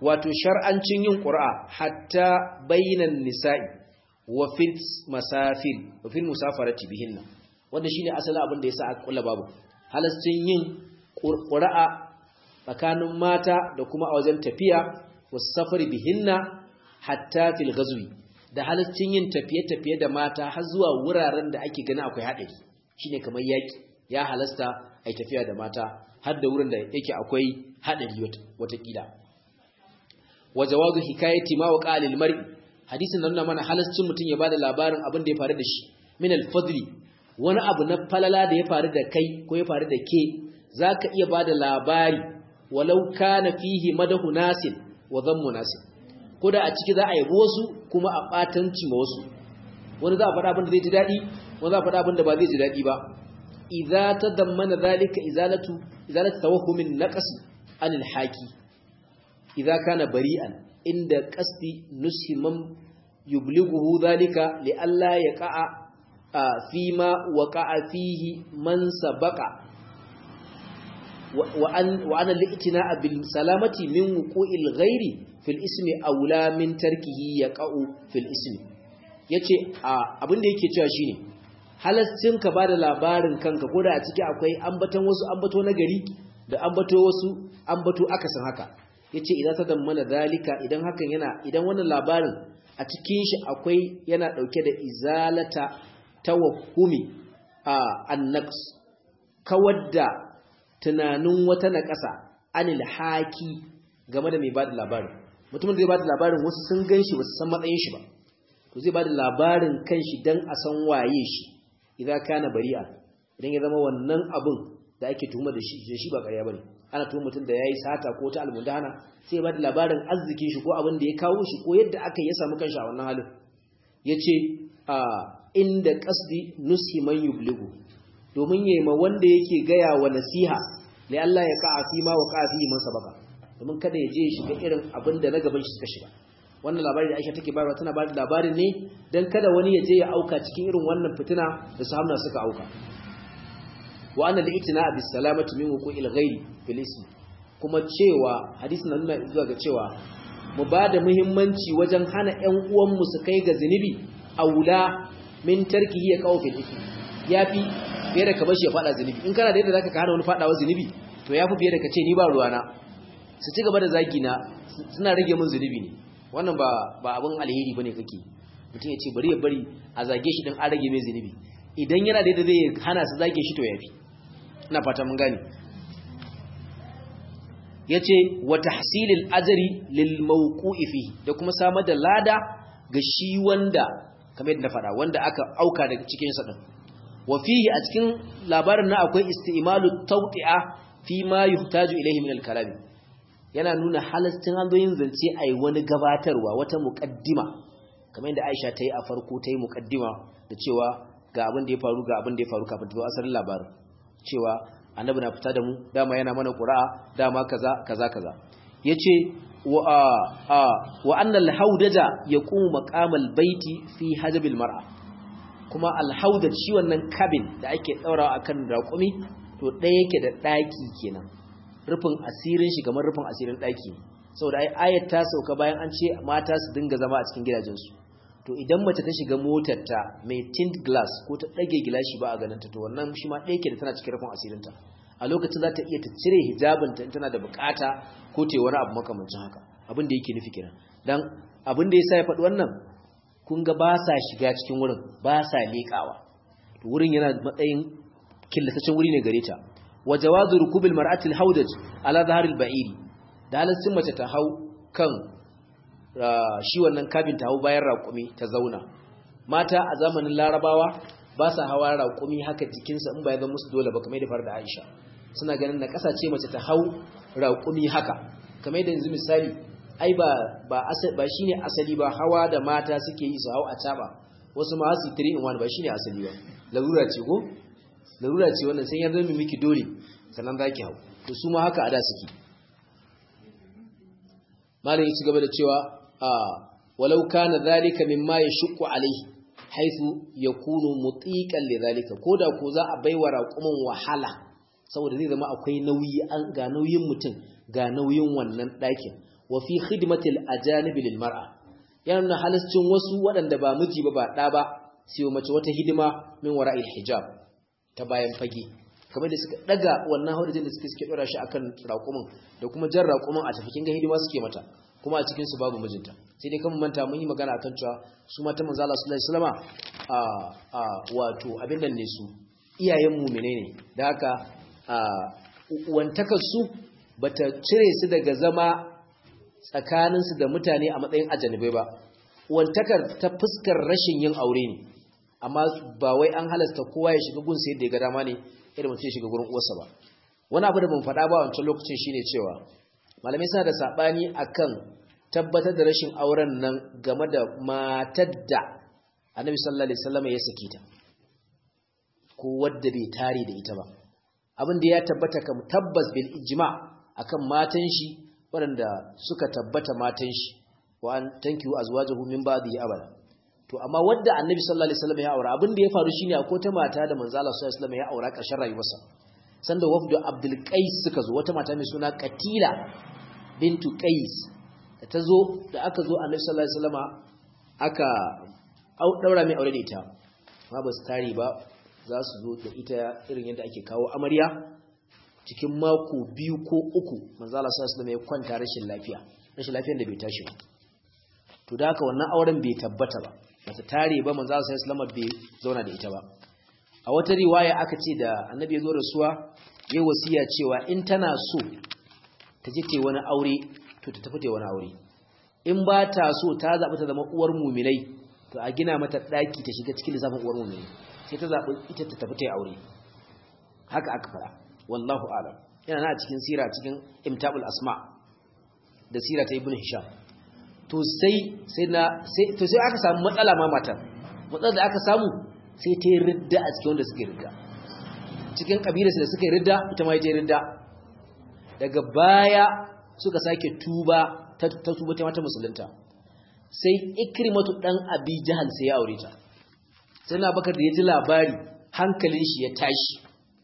wato shar'ancin yin qur'a hatta bainan nisa'i wa fil masafir wa fil musafarati bihinna wanda shine asalin abin da yasa aka kula babu halastin yin qur'a tsakanin mata da kuma a wajen tafiya was safari bihinna hatta fil ghazwi da halastin yin tafiye-tafiye da mata har zuwa wuraren da ake gani akwai haɗari shine kamar yaki ya halasta ai tafiya da mata har da wurin da yake akwai haɗari watakila wa jawazu hikayati ma waqa lil mar'i hadisin nan mana halascin mutun ya bada labarin abin da ya faru da shi min al fadli wani abu na falala da ya faru da kai ko ya faru da ke zaka iya bada labari walau kana fihi madahu nasin wa dhammu nasin ko da a ciki za a yabo wasu kuma a batanci ma wasu wani za a faɗa abin da zai ji daɗi wani za a faɗa abin da ba zai ji daɗi ba idza tadammana dhalika izalatu izalatu tawahhumin naqs anil haki idza kana bari'an inda qasdi nushi man yublighuhu dhalika li alla yaqa'a fi ma waqa'a fihi man sabaqa wa an wa ana li'tina'a bil salamati min wuqu'il ghairi fil ismi aula min tarkihi yaqa'u fil ismi yace abin da yake cewa shine halascin ka bada labarin kanka ko da a ciki akwai ambaton wasu ambato na gari da ambato wasu ambato akasin haka yace idan ta dammana zalika idan hakan yana idan wannan labarin a cikin shi akwai yana dauke da izalata tawahumi a annaqs kawadda tunanin wata naƙasa anil haki game da mai bada labarin mutumin da zai bada labarin wasu sun ganshi ba su san matsayin shi ba to zai bada labarin kanshi dan a san waye shi idan kana bari'a idan ya zama wannan abun da ake tuhuma da shi da shi ba ƙarya bane ana tuhuma mutum da yayi sata ko ta almundana sai ya bada labarin arzikin shi ko abin da ya kawo shi ko yadda aka ya samu kanshi a wannan halin yace a inda qasdi nusi man yubligu domin yayi ma wanda yake gaya wa nasiha li Allah ya ka'a fi ma wa ka'a fi man sabaka domin kada ya je shiga irin abin da na gaban shi suka shiga wannan labari da Aisha take bayarwa tana ba da labarin ne dan kada wani ya je ya auka cikin irin wannan fitina da sahabna suka auka wa anna li'tina bis salamati min wuqu'il ghairi fil ism kuma cewa hadisin nan nuna zuwa ga cewa mu ba da muhimmanci wajen hana ƴan uwan mu su kai ga zinubi aula min tarkihi ya qaw fil ism yafi fiye da ka bar shi ya fada zinubi in kana da yadda zaka ka hana wani fadawa zinubi to yafi fiye da ka ce ni ba ruwana su ci gaba da zagi na suna rage min zunubi ne wannan ba ba abin alheri bane kake mutum ya ce bari ya bari a zage shi din an rage mai zunubi idan yana da yadda zai hana su zage shi to yafi ina fata mun gane yace wa tahsilil ajri lil mawqu'i fi da kuma samar da lada ga shi wanda kamar yadda na faɗa wanda aka auka daga cikin sa din wa fihi a cikin labarin na akwai istimalu tawti'a fi ma yuhtaju ilayhi min al-kalam yana nuna halastin hanzoyin zance a yi wani gabatarwa wata muƙaddima kamar yadda aisha ta yi a farko ta yi muƙaddima da cewa ga abin da ya faru ga abin da ya faru kafin ta zo asalin labarin cewa annabi na fita da mu dama yana mana ƙura'a dama kaza kaza kaza ya ce wa annal haudaja ya kuma maƙamal baiti fi hajabil mar'a kuma alhaudaj shi wannan kabin da ake ɗaurawa akan raƙumi to ɗaya yake da ɗaki kenan rufin asirin shi kamar rufin asirin ɗaki saboda ai ayat ta sauka bayan an ce mata su dinga zama a cikin gidajensu to idan mace ta shiga motarta mai tint glass ko ta ɗage gilashi ba a ganinta to wannan shi ma ɗaya ke da tana cikin rufin asirinta a lokacin za ta iya ta cire hijabinta in tana da bukata ko ta yi wani abu makamancin haka abin da yake nufi kenan dan abin da yasa ya faɗi wannan kun ga ba sa shiga cikin wurin ba sa leƙawa to wurin yana matsayin killatacen wuri ne gare ta wa jawazu rukubil mar'ati al-hawdaj ala zahar al-ba'iri da halaccin mace ta hau kan shi wannan kabin ta hau bayan raƙumi ta zauna mata a zamanin larabawa ba sa hawa raƙumi haka jikinsa in ba ya zama musu dole ba kamar da fara da Aisha suna ganin na ce mace ta hau raƙumi haka kamar da yanzu misali ai ba ba ba shine asali ba hawa da mata suke yi su hau a caba wasu ma su 3 in 1 ba shine asali ba larura ce ko larura ce wannan sai ya zama miki dole sannan za ki hau to su ma haka a da suke malam ya ci gaba da cewa a walau kana zalika mimma yashqu alaihi haythu yakunu mutiqan lidhalika koda ko za a baiwa raqumin wahala saboda zai zama akwai nauyi an ga nauyin mutum ga nauyin wannan ɗakin wa fi khidmatil ajanib lil mar'a yana nuna halascin wasu waɗanda ba miji ba ba ɗa ba sai mace wata hidima min wara'il hijab ta bayan fage kamar da suka daga wannan haudajin da suke suke dora shi akan raƙumin da kuma jan raƙumin a tafikin ga hidima suke mata kuma a cikin su babu mijinta sai dai kan manta mun yi magana akan cewa su mata manzo Allah sallallahu alaihi wasallama a a wato abin nan ne su iyayen mu'mine ne da haka a uwantakar su bata cire su daga zama tsakanin su da mutane a matsayin ajanabai ba uwantakar ta fuskar rashin yin aure ne amma ba wai an halasta kowa ya shiga gun sai da ya ga dama ne irin mutum ya shiga gurin uwarsa ba wani abu da ban faɗa ba wancan lokacin shine cewa malamai suna da sabani akan tabbatar da rashin auren nan game da matar da annabi sallallahu alaihi wasallam ya saki ta ko wadda bai tare da ita ba abin da ya tabbata kam tabbas bil ijma akan matan shi waɗanda suka tabbata matan shi wa an tankihu azwajahu min ba'di abada to amma wadda annabi sallallahu alaihi wasallam ya aura abin da ya faru shine akwai ta mata da manzo Allah sallallahu alaihi wasallam ya aura ƙarshen rayuwarsa sanda wafdu abdul qais suka zo wata mata mai suna qatila bintu qais da ta zo da aka zo annabi sallallahu alaihi wasallama aka daura mai aure da ita amma ba su tare ba za su zo da ita irin yadda ake kawo amarya cikin mako biyu ko uku manzo Allah sallallahu alaihi wasallam ya kwanta rashin lafiya rashin lafiyar da bai tashi ba to da haka wannan auren bai tabbata ba bata tare ba manzo Allah sallallahu alaihi bai zauna da ita ba a wata riwaya aka ce da annabi ya zo rasuwa yayi wasiya cewa in tana so ta je ta wani aure to ta tafi ta wani aure in ba ta so ta zabi ta zama uwar mu'minai to a gina mata daki ta shiga cikin lissafin uwar mu'minai sai ta zabi ita ta tafi ta aure haka aka fara wallahu a'lam yana na cikin sira cikin imtabul asma da sira ta ibn hisham to sai sai na sai to sai aka samu matsala ma matar matsalar da aka samu sai ta yi ridda a cikin wanda suke ridda cikin kabilarsu da suka yi ridda ita ma yi ridda daga baya suka sake tuba ta tuba ta mata musulunta sai ikrimatu dan abi jahal sai ya aure ta sai na bakar da ya ji labari hankalin shi ya tashi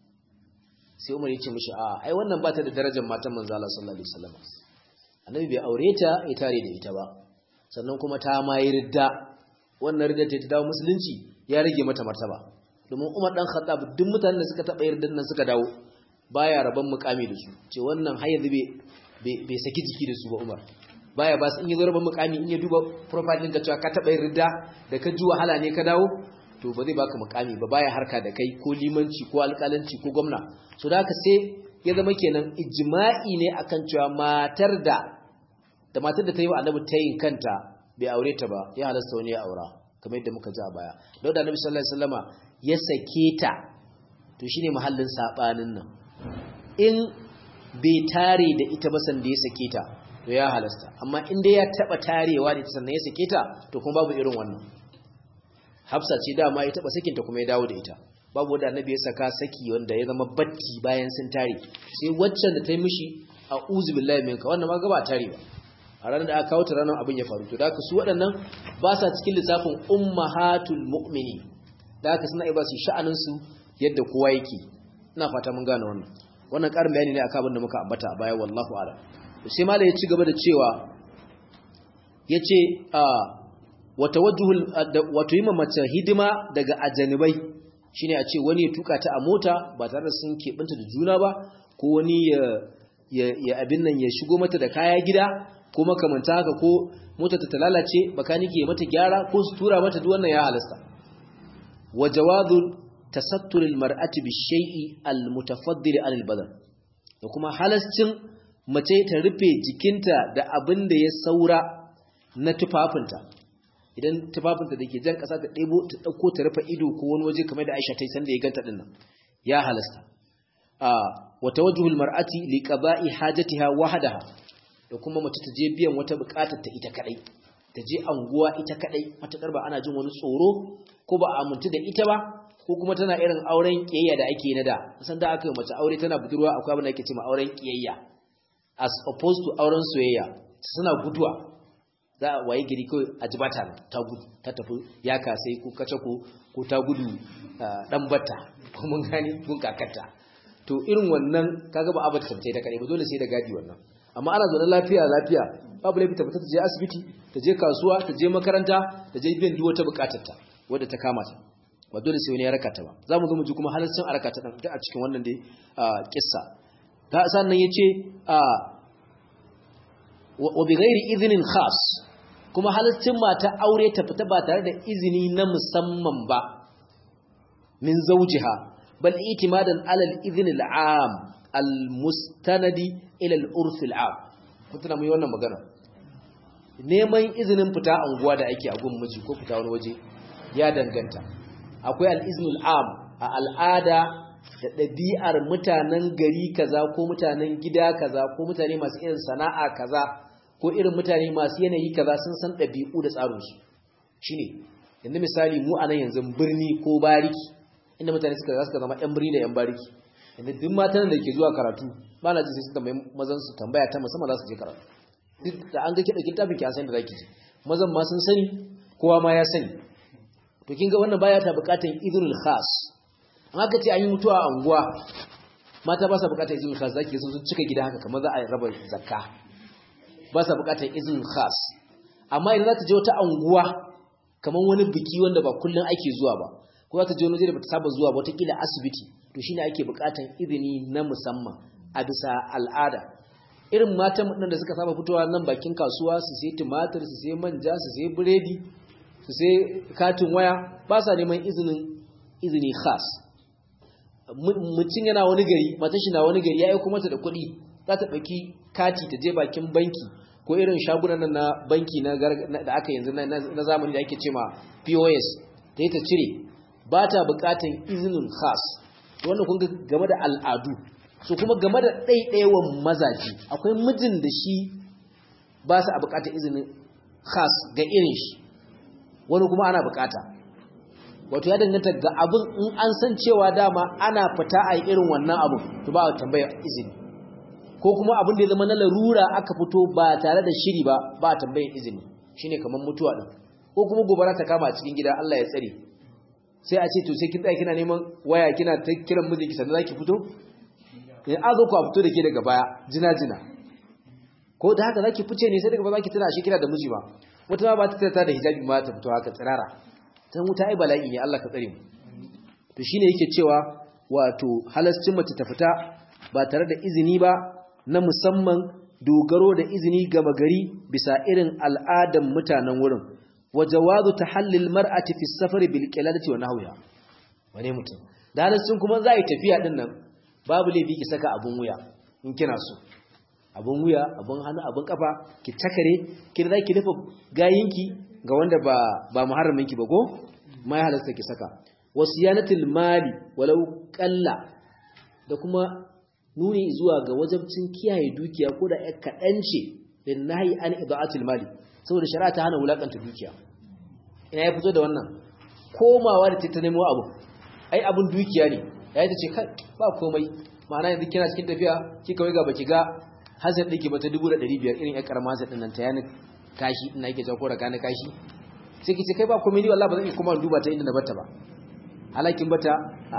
sai umar ya ce mishi a ai wannan ba ta da darajar matan manzo Allah sallallahu alaihi wasallam annabi bai aure ta ya tare da ita ba sannan kuma ta ma yi ridda wannan ridda ta dawo musulunci ya rage mata martaba domin Umar dan Khattab duk mutanen da suka taba yardan nan suka dawo baya raban mukami da su ce wannan har yanzu bai bai saki jiki da su ba Umar baya ba su in yazo raban mukami in ya duba profile ɗin ka cewa ka taba yarda da ka ji wahala ne ka dawo to ba zai baka mukami ba baya harka da kai ko limanci ko alƙalanci ko gwamna so da haka sai ya zama kenan ijma'i ne akan cewa matar da da matar da ta yi wa annabi tayin kanta bai aure ta ba ya halasta wani ya aura kamar yadda muka ji a baya da da annabi sallallahu alaihi wasallama ya sake ta to shine mahallin sabanin nan in bai tare da ita ba san da ya sake ta to ya halasta amma in dai ya taba tarewa da ita sannan ya sake ta to kuma babu irin wannan Hafsa ce dama ya taba sakinta kuma ya dawo da ita babu wanda annabi ya saka saki wanda ya zama batti bayan sun tare sai waccan da ta yi mishi a uzu billahi minka wannan ma gaba tare ba a ranar da aka kawo ta ranar abin ya faru to da haka su waɗannan ba sa cikin lissafin ummahatul mu'mini da haka suna iya ba su sha'anin su yadda kowa yake ina fata mun gane wannan wannan ƙarin bayani ne akan abin da muka ambata a baya wallahu a'lam sai malai ya ci gaba da cewa yace a wata wajhul wato yi mace hidima daga ajanibai shine a ce wani ya tuka ta a mota ba tare da sun keɓanta da juna ba ko wani ya ya abin nan ya shigo mata da kaya gida ko makamanta haka ko mota ta lalace bakanike mata gyara ko su tura mata duk wannan ya halasta wa jawadul tasattur al mar'ati bi shay'i al mutafaddil an al badan da kuma halascin mace ta rufe jikinta da abin da ya saura na tufafinta idan tufafinta da ke jan ƙasa ta ɗebo ta ɗauko ta rufe ido ko wani waje kamar da Aisha ta yi sanda ya ganta ɗin nan ya halasta a wata wajhul mar'ati li qada'i hajatiha wahdaha da kuma mace ta je biyan wata buƙatar ta ita kadai ta je anguwa ita kadai matakar ba ana jin wani tsoro ko ba a amintu da ita ba ko kuma tana irin auren kiyayya da ake na da san da aka yi mace aure tana budurwa akwai abin da ake cewa auren kiyayya as opposed to auren soyayya suna guduwa za a waye gari kawai a ji bata ta gudu ta tafi ya kasai ko kace ko ko ta gudu dan bata ko mun gani gun kakarta to irin wannan kaga ba abata tabbatai da kare ba dole sai da gadi wannan amma ana zaune lafiya lafiya babu laifi ta fita ta je asibiti ta je kasuwa ta je makaranta ta je biyan duk wata bukatar ta wadda ta kama ta ba dole sai wani ya raka ta ba za mu zo mu ji kuma halaccin a raka ta ɗan a cikin wannan dai kissa ta sannan ya ce wa bi ghairi izinin khas kuma halaccin mata aure ta fita ba tare da izini na musamman ba min zawjiha bal itimadan ala al-idhn al-am al-mustanadi ila al-urf al-am mutuna mu yi wannan magana neman izinin fita anguwa da ake a gun miji ko fita wani waje ya danganta akwai al-izn al-am a al'ada da ɗabi'ar mutanen gari kaza ko mutanen gida kaza ko mutane masu irin sana'a kaza ko irin mutane masu yanayi kaza sun san ɗabi'u da tsarinsu shi ne yanzu misali mu a nan yanzu birni ko bariki inda mutane suka za suka zama ‘yan birni da ‘yan bariki yanzu duk matan da ke zuwa karatu ba na ji sai su tambayi mazan su tambaya ta musamman za su je karatu duk da an ga kiɗa kin tafi ki an san da za ki je mazan ma sun sani kowa ma ya sani to kin ga wannan baya ta buƙatar idrul khas an haka ce an yi mutuwa a unguwa mata ba sa buƙatar idrul khas zaki sun cika gida haka kamar za a raba zakka ba sa bukatar izinin khas amma idan za ta je wata anguwa kamar wani biki wanda ba kullum ake zuwa ba ko za ta je wani da bata saba zuwa ba wataƙila asibiti to shine ake bukatar izini na musamman a bisa al'ada irin matan da suka saba fitowa nan bakin kasuwa su sai tumatir su sai manja su sai biredi su sai katin waya ba sa neman izinin izini khas mutum yana wani gari matan shi na wani gari ya aiko mata da kuɗi za ta ɗauki kati ta je bakin banki ko irin shagunan na banki na da aka yanzu na zamani da ake ce ma POS ta yi ta cire ba ta buƙatan izinin khas wanda kun game da al'adu so kuma game da ɗaiɗaiwan mazaji akwai mijin da shi ba su a buƙatar izinin khas ga irin shi wani kuma ana buƙata wato ya danganta ga abin in an san cewa dama ana fita a irin wannan abin to ba a tambaya izini ko kuma abin da ya zama na larura aka fito ba tare da shiri ba ba tambayin izini shine kamar mutuwa din ko kuma gobara ta kama a cikin gida Allah ya tsare sai a ce to sai kin tsaya kina neman waya kina ta kiran mijinki sannan zaki fito in azo ku a fito da ke daga baya jina jina ko da haka zaki fice ne sai daga baya zaki tana shi kina da miji ba wata ma ba ta tsaya da hijabi ma ta fito haka tsirara tan wuta ai bala'i ne Allah ka tsare mu to shine yake cewa wato halascin mace ta fita ba tare da izini ba na musamman dogaro da izini gama gari bisa irin al'adan mutanen wurin wa jawazu tahallil mar'ati fi safari bil qiladati wa nahwiha wane mutum da halittun kuma za a yi tafiya din nan babu laifi ki saka abun wuya in kina so abun wuya abun hannu abun kafa ki takare ki da ki dafa gayinki ga wanda ba ba muharraminki ba ko mai halasta ki saka wasiyanatul mali walau qalla da kuma nuni zuwa ga wajabcin kiyaye dukiya ko da kaɗan ce din nahi an ida'atul mali saboda shari'a ta hana wulakanta dukiya ina ya fito da wannan komawa da ta nemo abu ai abun dukiya ne yayi ta ce kai ba komai ma'ana yanzu kina cikin tafiya kika wai ga baki ga hazard dake ba ta 1500 irin ya karama hazard din nan ta yana kashi ina yake jawo da kana kashi sai ki ce kai ba komai ni wallahi ba zan iya kuma duba ta inda na bata ba halakin bata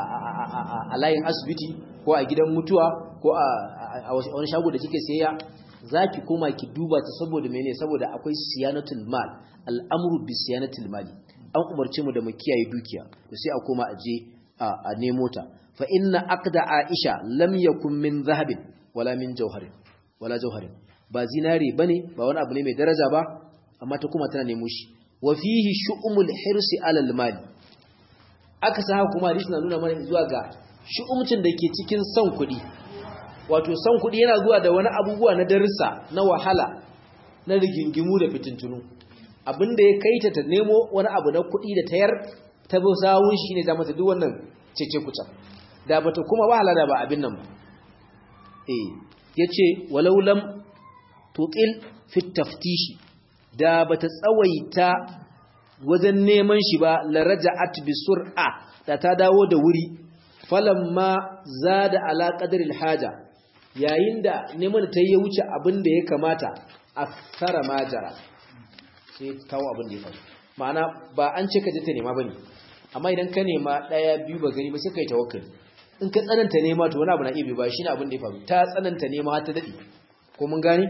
a layin asibiti ko a gidan mutuwa ko a wani shago da kike sayayya zaki koma ki duba ta saboda mene saboda akwai siyanatul mal al'amru bi siyanatul mali an umarce mu da mu kiyaye dukiya to sai a koma a je a nemo ta fa inna aqda aisha lam yakun min zahabin wala min jawharin wala jawharin ba zinare bane ba wani abu ne mai daraja ba amma ta kuma tana nemo shi wa fihi shu'umul hirsi alal mali aka sa kuma hadisi na nuna mana zuwa ga shi'umcin da ke cikin son kuɗi wato son kuɗi yana zuwa da wani abubuwa na darussa na wahala na rigingimu da fitintunu abinda ya kai ta ta nemo wani abu na kuɗi da tayar ta bi sawun shi ne ta mata duk wannan cece kuca da bata kuma wahala da ba abin nan ba eh yace walau lam tuqil fi taftishi da bata tsawaita wajen neman shi ba la raja'at bi sur'a da ta dawo da wuri falamma zada ala qadri haja yayin da neman ta yi wuce abin da ya kamata akthara majara sai kawo abin da ya faru ma'ana ba an ce ka je ta nema bane amma idan ka nema daya biyu ba gani ba sai kai tawakkali in ka tsananta nema to wani abu na iya ba shine abin da ya faru ta tsananta nema ta dade ko mun gane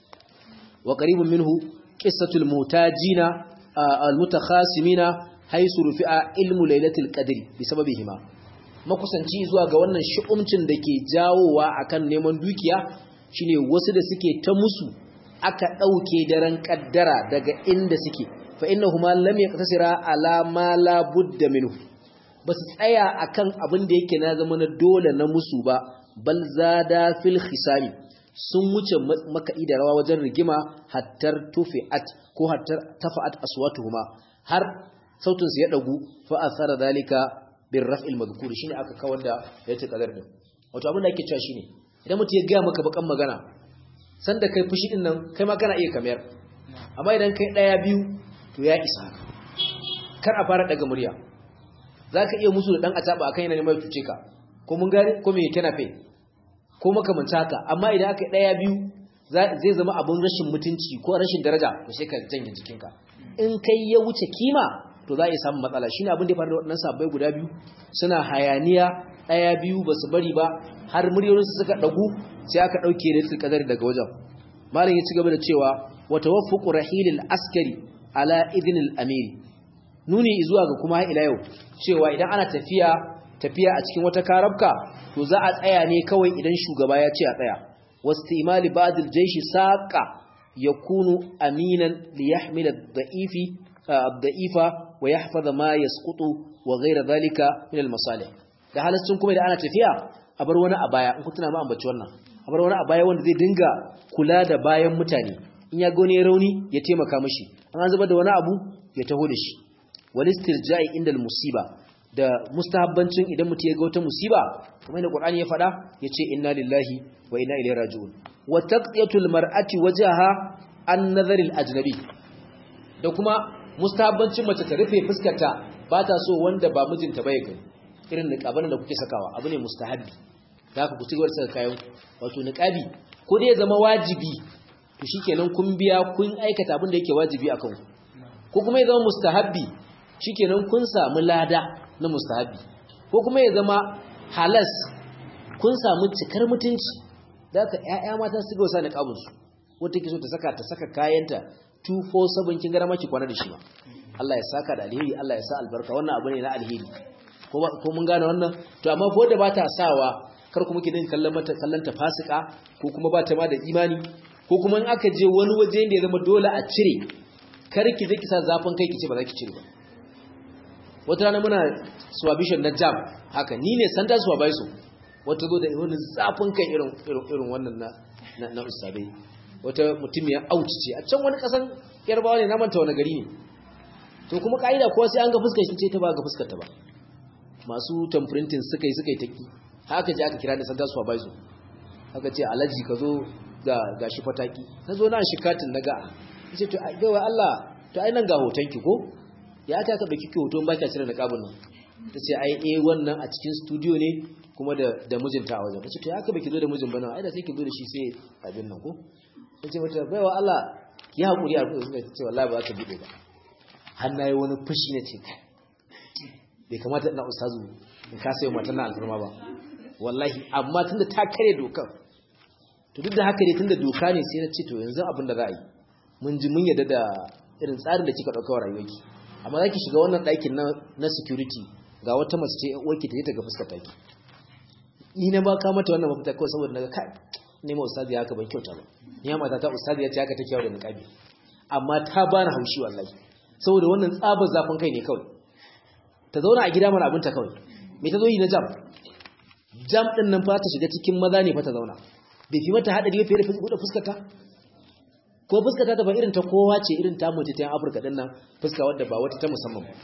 wa qaribun minhu qissatul mutajina al-mutakhasimina haisu rufi'a ilmu lailatul qadri bi sababihima makusanci zuwa ga wannan shi'umcin da ke jawowa akan neman dukiya shine wasu da suke ta musu aka dauke daren kaddara daga inda suke fa innahuma lam yaqtasira ala ma la budda minhu basu tsaya akan abin da yake na zama na dole na musu ba bal zada fil khisami sun wuce maka'i da rawa wajen rigima hattar tufi'at ko hattar tafa'at aswatuhuma har sautin su ya dagu fa asara dalika bir raf'il madhkur shine aka kawar da yace kadar din wato abin da ake cewa shine idan mutum ya ga maka bakan magana san da kai fushi din nan kai ma kana iya kamar amma idan kai daya biyu to ya isa kar a fara daga murya zaka iya musu da dan ataba akan yana neman tuce ka ko mun gane ko me kana fe ko makamanta haka amma idan aka daya biyu zai zama abun rashin mutunci ko rashin daraja to sai ka janye jikinka in kai ya wuce kima to za a yi samun matsala shine abin da ya faru da waɗannan sabbai guda biyu suna hayaniya ɗaya biyu ba su bari ba har muryoyinsu suka ɗagu sai aka ɗauke da tilkadari daga wajen malam ya ci gaba da cewa wa tawaffuqu rahilil askari ala idnil amiri nuni zuwa ga kuma ila yau cewa idan ana tafiya tafiya a cikin wata karabka to za a tsaya ne kawai idan shugaba ya ce a tsaya wastimali ba'd al-jaysh saqa yakunu aminan liyahmila ad-da'ifi ad-da'ifa wa yahfaza ma yasqutu wa ghayra dhalika min al-masalih da halaccin kuma idan ana tafiya a bar wani a baya in ku tuna ma ambaci wannan a bar wani a baya wanda zai dinga kula da bayan mutane in ya gone rauni ya taimaka mishi an zubar da wani abu ya taho da shi wal istirja'i inda al-musiba da mustahabbancin idan mutum ya ga wata musiba kamar da Qur'ani ya faɗa yace inna lillahi wa inna ilaihi raji'un wa taqdiyatul mar'ati wajaha an nazar al-ajnabi da kuma mustahabbancin mace ta rufe fuskarta ba ta so wanda ba mijinta ba ya gani irin niqaban da kuke sakawa abu ne mustahabbi da haka ku ci gaba da saka kayan wato niqabi ko dai ya zama wajibi to shikenan kun biya kun aikata abin da yake wajibi akan ku ko kuma ya zama mustahabbi shikenan kun samu lada na mustahabbi ko kuma ya zama halas kun samu cikar mutunci da haka ƴaƴa mata su gausa niqabin su wata ke so ta saka ta saka kayanta 247 kin gara maki kwana da shi ba Allah ya saka da alheri Allah ya sa albarka wannan abu ne na alheri ko mun gane wannan to amma ko da ba ta sawa kar kuma ki dinga kallon mata kallon ta fasika ko kuma ba ta ma da imani ko kuma in aka je wani waje da ya zama dole a cire kar ki je ki sa zafin kai ki ce ba za ki cire ba wata rana muna swabishin na jam haka ni ne sanda swabaiso wata zo da wani zafin kai irin irin wannan na na, na ustadai wata mutumiyar auci ce a can wani kasan yarbawa ne na manta wani gari ne to kuma ka'ida kowa sai an ga fuskar shi ce ta ba ga fuskar ta ba masu tamprinting suka yi suka yi taki haka je aka kira da sanda su baizo haka ce alaji ka zo ga gashi fataki na zo na shikatin na ga ce to gaiwa Allah to ai nan ga hoton ki ko ya ta ka dauki ki hoton baki cire da kabin nan ta ce ai eh wannan a cikin studio ne kuma da da mijinta a wajen ta ce to ya ka baki zo da mijin bana ai da sai ki zo da shi sai abin nan ko ta ce mata baiwa Allah ki hakuri a kuma ta ce wallahi ba za ta bude ba har nayi wani fushi na ce bai kamata ina ustazu in ka sayo matan na alfarma ba wallahi amma tunda ta kare dokar to duk da haka ne tunda doka ne sai na ce to yanzu abin da za a yi mun ji mun yadda da irin tsarin da kika dauka wa rayuwarki amma zaki shiga wannan ɗakin na na security ga wata mace ce uwarki ta je ta ga fuskar taki ni na ba ka mata wannan mafita kawai saboda naga kai ne ma ustazi haka ban kyauta ba ni ma mata ta ustazi ya ce haka take yawo da niqabi amma ta bani haushi wallahi saboda wannan tsabar zafin kai ne kawai ta zauna a gida mana abinta kawai me ta zo yi na jam jam din nan fa ta shiga cikin maza ne fa ta zauna bai fi mata hadari fiye da buɗe fuskarta ko fuskarta ta ba irin ta kowa ce irin ta mace ta yan afirka din nan fuska wadda ba wata ta musamman ba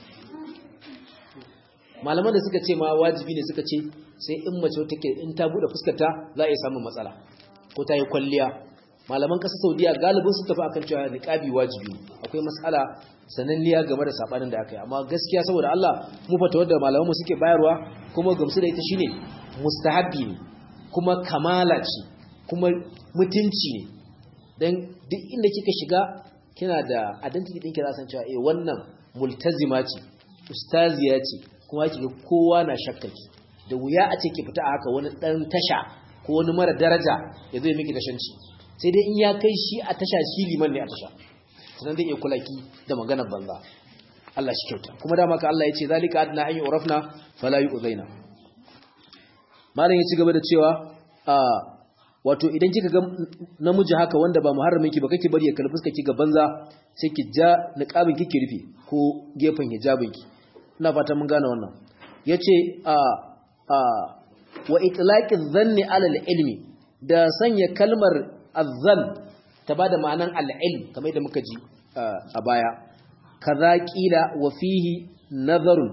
malaman da suka ce ma wajibi ne suka ce sai in mace wata ke in ta buɗe fuskarta za a iya samun matsala ko ta yi kwalliya malaman ƙasar saudiya galibin su tafi akan cewa niqabi wajibi akwai matsala sananniya game da sabanin da aka yi amma gaskiya saboda Allah mu fata wadda malaman mu suke bayarwa kuma gamsu da ita shine mustahabbi ne kuma kamala ce kuma mutunci ne dan duk inda kika shiga kina da identity ɗinki za san cewa eh wannan multazima ce ustaziya ce kuma kike kowa na shakkaki da wuya a ce ki fita a haka wani dan tasha ko wani mara daraja ya zo ya miki tashanci sai dai in ya kai shi a tasha shi liman ne a tasha sannan zai iya kulaki da maganar banza Allah shi kyauta kuma dama ka Allah ya ce zalika adna an yu'rafna fala yu'zaina malam ya ci gaba da cewa a wato idan kika ga namiji haka wanda ba muharramin ki ba kake bari ya kalli fuskar ki ga banza sai ki ja niqabin ki ki rufe ko gefen hijabin ki ina fata mun gane wannan yace a a wa itlaqi dhanni ala ilmi da sanya kalmar azzan ta bada ma'anan al-ilm kamar yadda muka ji a baya kaza qila wa fihi nazarun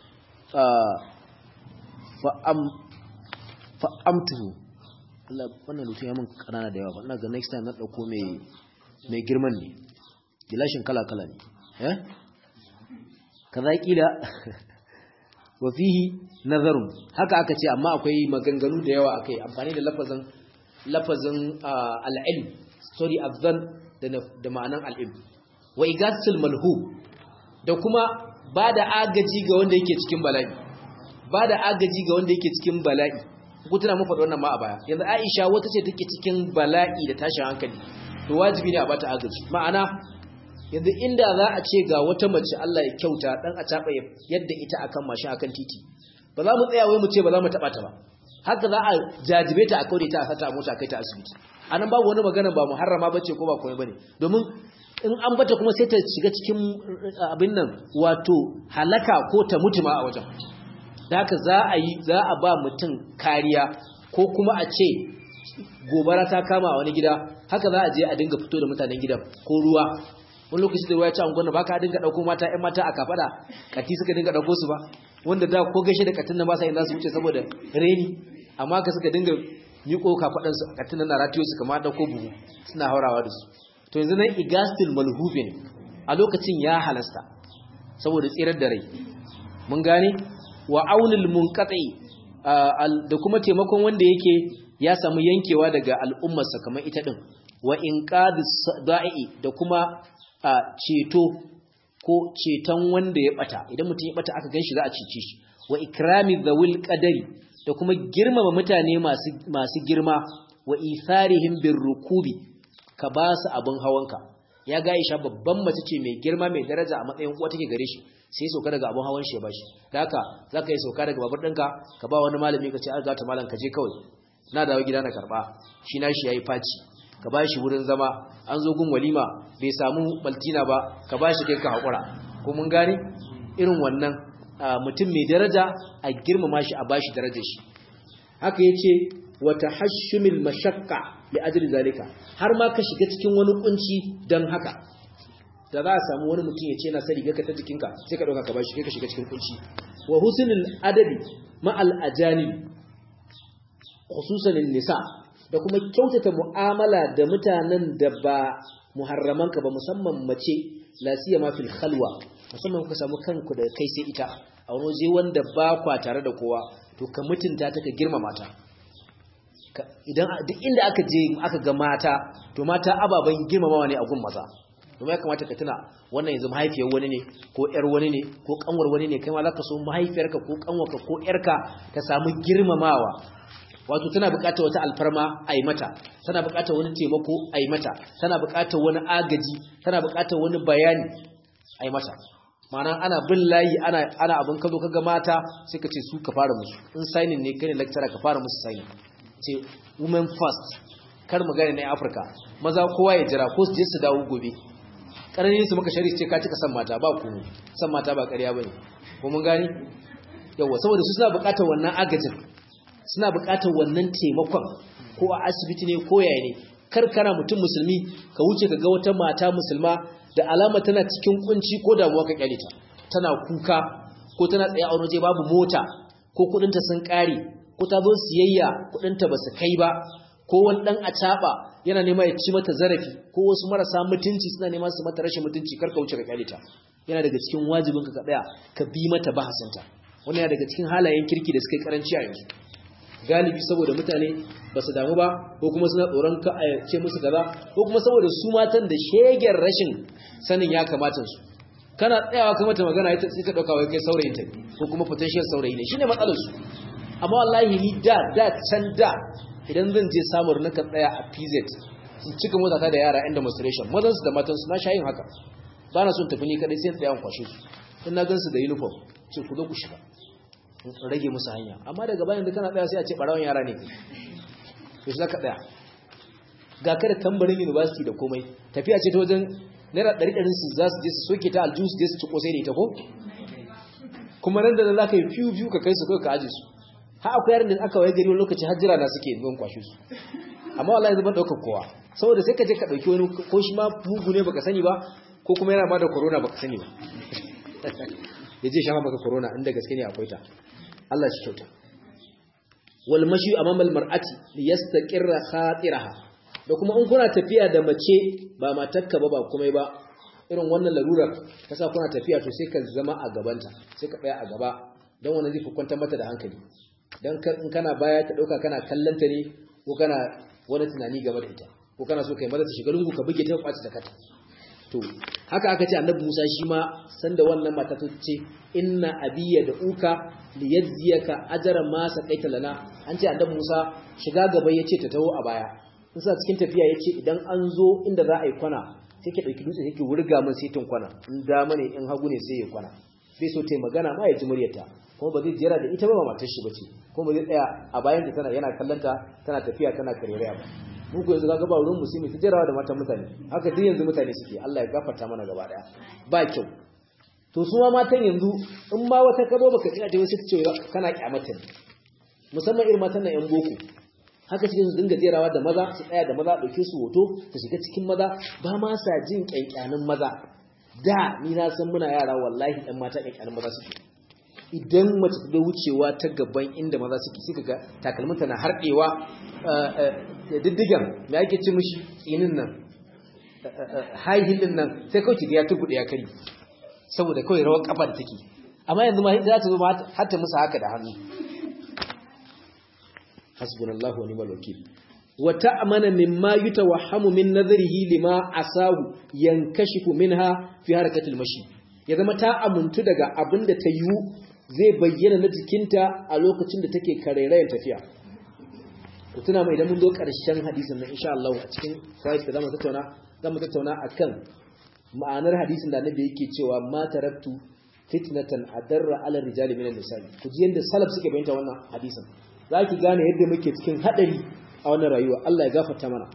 fa am fa amtuhu Allah wannan rutun ya mun kanana da yawa ba ina ga next time na dauko mai mai girman ne gilashin kala kala ne eh kaza qila wa fihi nazarun haka aka ce amma akwai maganganu da yawa akai amfani da lafazin lafazin al-ilm story azan da da ma'anan al-ilm wa igasul malhub da kuma bada agaji ga wanda yake cikin bala'i bada agaji ga wanda yake cikin bala'i ku tuna mun faɗi wannan ma a baya yanzu Aisha wata ce take cikin bala'i da tashin hankali to wajibi ne a bata agaji ma'ana yanzu inda za a ce ga wata mace Allah ya kyauta dan a taba yadda ita akan mashin akan titi ba za mu tsaya wai mu ce ba za mu taba ta ba haka za a jajibe ta a kaure ta a sata mota kai ta asibiti anan babu wani magana ba muharrama bace ko ba komai bane domin in an bata kuma sai ta shiga cikin abin nan wato halaka ko ta mutu ma a wajen da haka za a yi za a ba mutum kariya ko kuma a ce gobara ta kama a wani gida haka za a je a dinga fito da mutanen gidan ko ruwa wani lokaci da ruwa ya ci angonna ba ka dinga ɗauko mata ‘yan mata a kafada kati suka dinga ɗauko su ba wanda da ko gaishe da katin nan ba sa yin za su wuce saboda reni amma ka suka dinga miƙo kafaɗansu katin nan na ratiyo su kama ɗauko buhu suna haurawa da su to yanzu nan igastil malhubin a lokacin ya halasta saboda tsirar da rai mun gane wa aunil munqati da kuma taimakon wanda yake ya samu yankewa daga al'ummarsa kamar ita din wa inqadis da'i da kuma ceto ko ceton wanda ya bata idan mutum ya bata aka ganshi za a cece shi wa ikrami dhawil qadari da kuma girmama mutane masu masu girma wa itharihim birrukubi ka ba su abin hawanka ya ga Aisha babban mace ce mai girma mai daraja a matsayin uwa take gare shi sai sauka daga abin hawan shi ya bashi da haka zaka yi sauka daga babur ɗinka ka ba wani malami ka ce an zata malam ka je kawai na dawo gida na karba shi na shi yayi faci ka ba shi wurin zama an zo gun walima bai samu baltina ba ka ba shi kai ka haƙura ko mun gane irin wannan mutum mai daraja a girmama shi a bashi darajar shi haka yace wa tahashshumil mashaqqa li ajli zalika har ma ka shiga cikin wani kunci dan haka da za a samu wani mutum ya ce na sari gaka ta jikinka sai ka dauka ka bashi kai ka shiga cikin kunci wa husnul adabi ma al ajanib khususan nisa da kuma kyautata mu'amala da mutanen da ba muharramanka ba musamman mace la siyama fil khalwa musamman kuka samu kanku da kai sai ita a wani waje wanda ba kwa tare da kowa to ka mutunta ta ka girmama ta idan duk inda aka je aka ga mata to mata ababen girmamawa ne a gun maza kuma ya kamata ka tuna wannan yanzu mahaifiyar wani ne ko ƴar wani ne ko kanwar wani ne kai ma zaka so mahaifiyarka ko kanwarka ko ƴarka ta samu girmamawa wato tana buƙatar wata alfarma a yi mata tana buƙatar wani taimako a yi mata tana buƙatar wani agaji tana buƙatar wani bayani a yi mata ma'ana ana bin layi ana ana abin kazo kaga mata sai ka ce su ka fara musu in signing ne kai ne lecturer ka fara musu signing ce women first kar magana ne Afirka maza kowa ya jira ko su je su dawo gobe karani su maka shari'a ce ka cika san mata ba ku san mata ba ƙarya bane ko mun gani yawa saboda su suna buƙatar wannan agajin suna buƙatar wannan taimakon ko a asibiti ne ko yaya ne kar kana mutum musulmi ka wuce ka ga wata mata musulma da alama tana cikin kunci ko damuwa ka kyale ta tana kuka ko tana tsaye a wani waje babu mota ko kudinta sun kare ko ta zo siyayya kudinta ba su kai ba ko wani dan acaba yana nema ya ci mata zarafi ko wasu marasa mutunci suna nema su mata rashin mutunci kar ka wuce ka kyale ta yana daga cikin wajibin ka tsaya ka bi mata bahasinta wannan yana daga cikin halayen kirki da suka yi karanci a yanzu galibi saboda mutane ba su damu ba ko kuma suna tsoron ka a ce musu kaza ko kuma saboda su matan da shegen rashin sanin ya kamata su kana tsayawa kuma ta magana ita sai ta dauka wai kai saurayin ta ko kuma potential saurayi ne shine matsalar su amma wallahi ni da da can da idan zan je samun na ka tsaya a PZ su cika mota ta da yara yan demonstration mazan su da matan su na shayin haka ba na son tafi ni kadai sai tsayan kwashe su in na gan su da uniform ce ku zo ku shiga in rage musu hanya amma daga bayan da kana tsaya sai a ce barawan yara ne kai to shi zaka tsaya ga ka da tambarin university da komai tafiya ce ta wajen naira ɗari ɗari su za su je su soke ta aljihu su je su ci kosai da ita ko kuma nan da nan za ka yi fiyu fiyu ka kai su kawai ka aje su har akwai yaran da aka waye gari wani lokaci har jira na suke zuwan kwashe su amma wallahi zama ɗaukar kowa saboda sai ka je ka ɗauki wani ko shi ma mugu ne baka sani ba ko kuma yana ba da corona baka sani ba ya je shafa maka corona inda gaske ne akwai ta Allah shi kyauta wal mashi amama al mar'ati liyastaqirra khatiraha da kuma in kuna tafiya da mace ba matarka ba ba komai ba irin wannan larurar kasa kuna tafiya to sai ka zama a gabanta sai ka tsaya a gaba dan wannan zai kwantar mata da hankali dan in kana baya ta dauka kana kallanta ne ko kana wani tunani game da ita ko kana so kai maza ta shiga lungu ka buge ta kwaci da kata to haka aka ce annabi Musa shi ma sanda wannan mata ta ce inna abiyya da uka li yajziyaka ajra ma saqaita lana an ce annabi Musa shiga gaba yace ta taho a baya in sa cikin tafiya yace idan an zo inda za a yi kwana sai ke dauki dutse yake wurga min sai tun kwana in dama ne in hagu ne sai ya kwana bai so tai magana ma ya ji muryarta kuma ba zai jira da ita ba matar shi bace kuma ba zai tsaya a bayan ta tana yana kallanta tana tafiya tana karereya ba mu ko yanzu kaga ba wurin musulmi ta jirawa da matan mutane haka duk yanzu mutane suke Allah ya gafarta mana gaba daya ba kyau to su ma matan yanzu in ma wata kabo baka tsaya ta wasu ce kana kyamata ne musamman irin matan nan yan boko haka cikin su dinga jerawa da maza su tsaya da maza dauke su hoto su shiga cikin maza ba ma sa jin kyankyanin maza da ni na san muna yara wallahi ɗan mata kyankyanin maza suke idan mace ta wucewa ta gaban inda maza suke suka ga takalminta na harɗewa da diddigan me ake ci mishi tsinin nan haihilin nan sai kawai ki ga ya tugu ya kari saboda kawai rawar kafa da take amma yanzu ma za ta zo ma har ta musu haka da hannu hasbunallahu wa ni'mal wakil wa ta'mana mimma yutawahhamu min nadhrihi lima asahu yankashifu minha fi harakatil mashi ya zama ta amuntu daga abinda ta yiwu zai bayyana na jikinta a lokacin da take karairayen tafiya ku tuna mai idan mun zo ƙarshen hadisin nan insha Allah a cikin fayyid da zamu tattauna zamu tattauna akan ma'anar hadisin da annabi yake cewa ma taraktu fitnatan adarra ala rijali min an-nisa ku ji yanda salaf suke bayyana wannan hadisin zaki gane yadda muke cikin hadari a wannan rayuwa Allah ya gafarta mana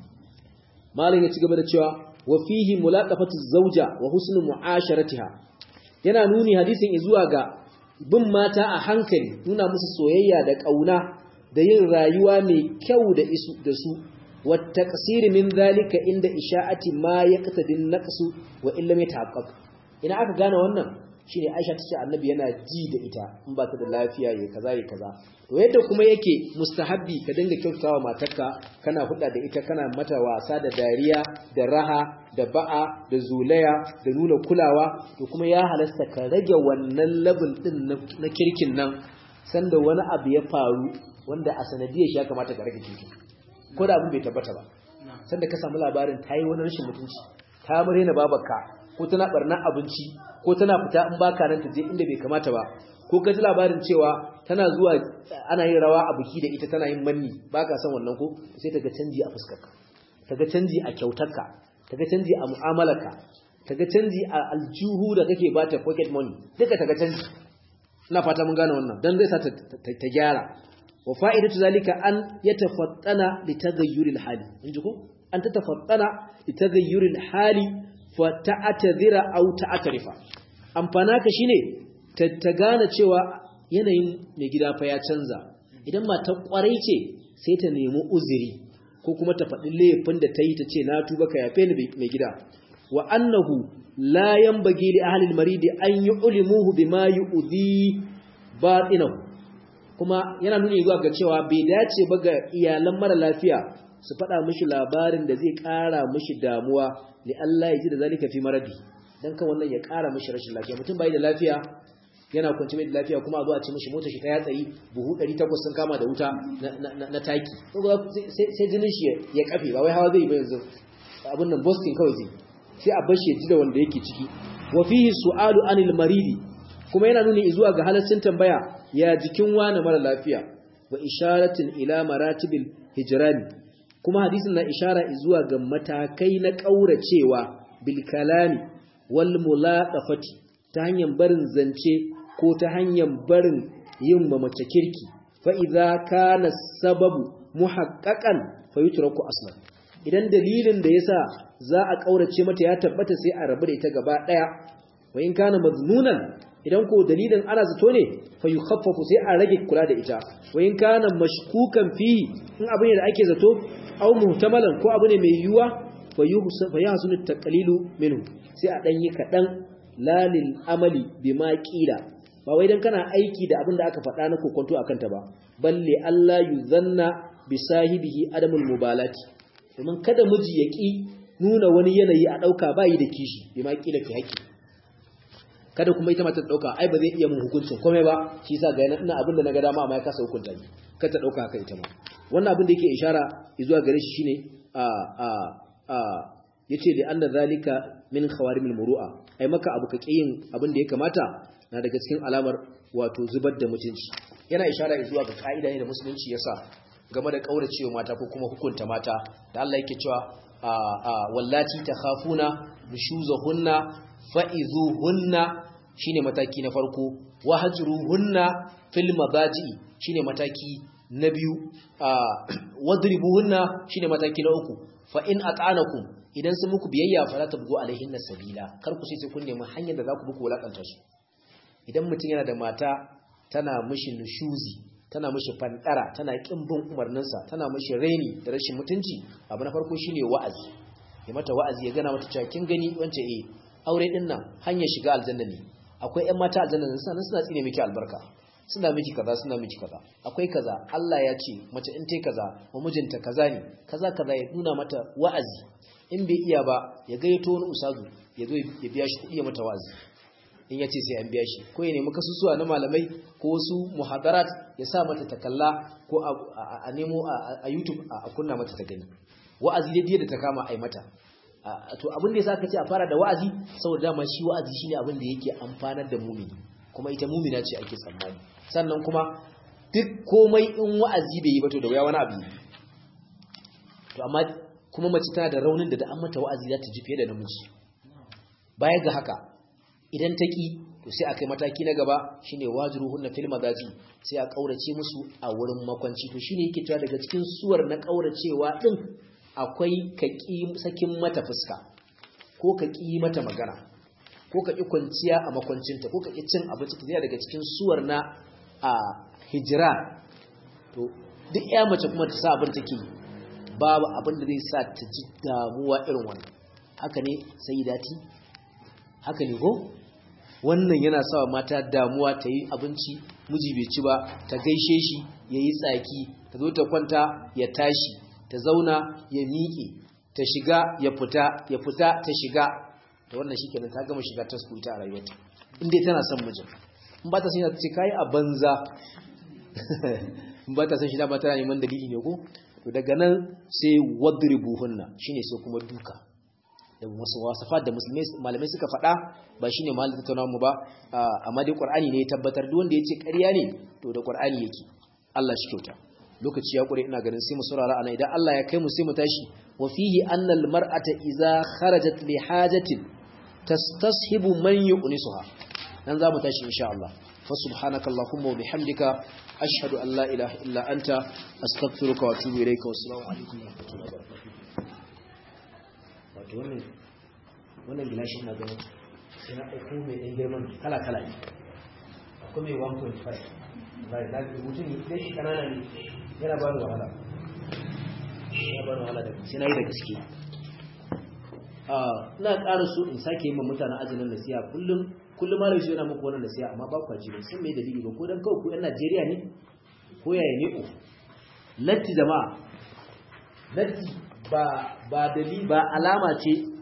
malam ya ci gaba da cewa wa fihi mulaqafatu zawja wa husnu mu'asharatiha yana nuni hadisin zuwa ga bin mata a hankali nuna musu soyayya da kauna da yin rayuwa mai kyau da isu da su wata kasiri min zalika inda isha'ati ma ya katadin naqsu wa illa mai tahaqqaq ina aka gane wannan shine Aisha tace Annabi yana ji da ita in ba ta da lafiya yayi kaza yayi kaza to yadda kuma yake mustahabbi ka dinga kyautawa matarka kana hudda da ita kana mata wasa da dariya da raha da ba'a da zulaya da nuna kulawa to kuma ya halasta ka rage wannan labin din na kirkin nan sanda wani abu ya faru wanda a sanadiyar shi ya kamata ka rage kirkin ko da abin bai tabbata ba sanda ka samu labarin ta yi wani rashin mutunci ta murena babarka ko tana barna abinci ko tana fita in baka nan ta je inda bai kamata ba ko ka ji labarin cewa tana zuwa ana yin rawa a biki da ita tana yin manni baka san wannan ko sai ta ga canji a fuskarka ta ga canji a kyautarka ta ga canji a mu'amalarka ta ga canji a aljuhu da kake bata pocket money duka ta ga canji ina fata mun gane wannan dan zai sa ta gyara wa fa'idatu zalika an yatafattana li taghayyuril hali inji ko an tatafattana li taghayyuril hali fa ta'tadhira aw ta'tarifa amfana ka shine ta gane cewa yanayin mai gida fa ya canza idan mata kwarai ce sai ta nemi uzuri ko kuma ta faɗi laifin da ta yi ta ce na tuba ka yafe ni mai gida wa annahu la yanbaghi li ahli al-marid an yu'limuhu bima yu'dhi batinahu kuma yana nuni zuwa ga cewa bai dace ba ga iyalan mara lafiya su faɗa mishi labarin da zai ƙara mishi damuwa li Allah ya ji da zalika fi maradi dan kan wannan ya ƙara mishi rashin lafiya mutum bai da lafiya yana kwanci mai da lafiya kuma a zo a ce mishi motar shi ta yatsari buhu 800 sun kama da wuta na taki sai jinin shi ya kafe ba wai hawa zai yi ba yanzu abin nan boston kawai zai sai a bar shi ya ji da wanda yake ciki wa fihi su'alu anil maridi kuma yana nuni zuwa ga halaccin tambaya ya jikin wani mara lafiya wa isharatin ila maratibil hijrani kuma hadisin na ishara zuwa ga matakai na kauracewa bil kalami wal mulaqafati ta hanyar barin zance ko ta hanyar barin yin mamace kirki fa idza kana sababu muhaqqaqan fa yutraku aslan idan dalilin da yasa za a kaurace mata ya tabbata sai a rabu da ita gaba daya wa in kana mazmunan idan ko dalilin ana zato ne fa yukhaffafu sai a rage kula da ita wa in kana mashkukan fihi in abu ne da ake zato aw muhtamalan ko abu ne mai yuwa fa fa yahsunu taqlilu minhu sai a dan yi kadan lalil amali bima qila ba wai dan kana aiki da abin da aka faɗa na kokonto akan ta ba balle Allah yuzanna bi sahibihi adamul mubalati domin kada miji ya ki nuna wani yanayi a dauka bayi da kishi bima qila fi haƙi kada kuma ita mata dauka ai ba zai iya mun hukuncin komai ba shi yasa ga ina abin da naga dama amma ya kasa hukunta ni kada ta dauka haka ita ma wannan abin da yake ishara zuwa gare shi shine a a a yace da anna zalika min khawarimil muru'a ai maka abu ka kiyin abin da ya kamata na daga cikin alamar wato zubar da mutunci yana ishara zuwa ga kaida ne da musulunci yasa game da kauracewa mata ko kuma hukunta mata da Allah yake cewa a a wallati takhafuna nushuzahunna fa'izuhunna shine mataki na farko wahajruhunna fil madaji shine mataki na biyu wadribuhunna shine mataki na uku fa in ata'anakum idan sun muku biyayya fa la tabgu alaihinna sabila kar ku sai kun nemi hanyar da za ku buku walakanta su idan mutum yana da mata tana mishi nushuzi tana mishi fandara tana kin bin umarninsa tana mishi raini da rashin mutunci abu na farko shine wa'azi ya mata wa'azi ya gana mata cewa kin gani wance eh aure din nan hanyar shiga aljanna ne akwai ƴan mata aljanna ne suna suna tsine miki albarka suna miki kaza suna miki kaza akwai kaza Allah ya ce mace in tai kaza wa mijinta kaza ne kaza kaza ya nuna mata wa'azi in bai iya ba ya gayyato wani usazu ya zo ya biya shi kuɗi ya mata wa'azi in ya ce sai an biya shi ko ya nemi kasusuwa na malamai ko wasu muhadarat ya sa mata ta kalla ko a nemo a YouTube a kunna mata ta gani wa'azi dai da ta kama ai mata to abin da yasa aka ce a fara da wa'azi saboda dama shi wa'azi shine abin da yake amfanar da mumini kuma ita mumina ce ake tsammani sannan kuma duk komai in wa'azi bai yi ba to da waya wani abu to amma kuma mace tana da raunin da da an mata wa'azi za ta ji fiye da namiji baya ga haka idan ta ki to sai a kai mataki na gaba shine wajruhunna fil madaji sai a kaurace musu a wurin makwanci to shine yake cewa daga cikin suwar na kauracewa din akwai ka ƙi sakin mata fuska ko ka ƙi mata magana ko ka ƙi kwanciya a makwancinta ko ka ƙi cin abinci ta zai daga cikin suwar na a hijira to duk ya mace kuma ta sa abin take babu abin da zai sa ta ji damuwa irin wannan haka ne sai dati haka ne ko wannan yana sa mata damuwa ta yi abinci miji bai ci ba ta gaishe shi ya yi tsaki ta zo ta kwanta ya tashi ta zauna ya miƙe ta shiga ya fita ya fita ta shiga ta wannan shi kenan ta gama shiga ta su ita a rayuwarta inda tana son mijin in ba ta son ta ce kayi a banza in ba ta son shi dama tana neman dalili ne ko to daga nan sai wadribuhunna shine sai kuma duka da wasu wasafat da musulmai malamai suka faɗa ba shine malin tattauna mu ba amma dai qur'ani ne ya tabbatar duk wanda yace ƙarya ne to da qur'ani yake Allah shi kyauta lokaci ya kure ina ganin sai mu saurara ana idan Allah ya kai mu sai mu tashi wa fihi anna al mar'ata idza kharajat li hajatin tastashibu man yu'nisuha dan za mu tashi insha Allah fa subhanakallahumma wa bihamdika ashhadu an la ilaha illa anta astaghfiruka wa atubu ilayka wa assalamu alaikum wa rahmatullahi wa barakatuh wato wannan wannan gilashin na ganin sai na ɗauko mai ɗan girman kala kala ne akwai mai 1.5 bai da rubutun ne shi kanana ne yana ba da wahala yana ba da wahala da sai na yi da gaske ina ƙara so in sake yi ma mutanen ajinin nasiya kullum kullum mara shi yana muku wannan nasiya amma ba kwa ji ba sun mai dalili ba ko dan kawai ku yan Najeriya ne ko yaya ne ku latti jama'a latti ba ba dalili ba alama ce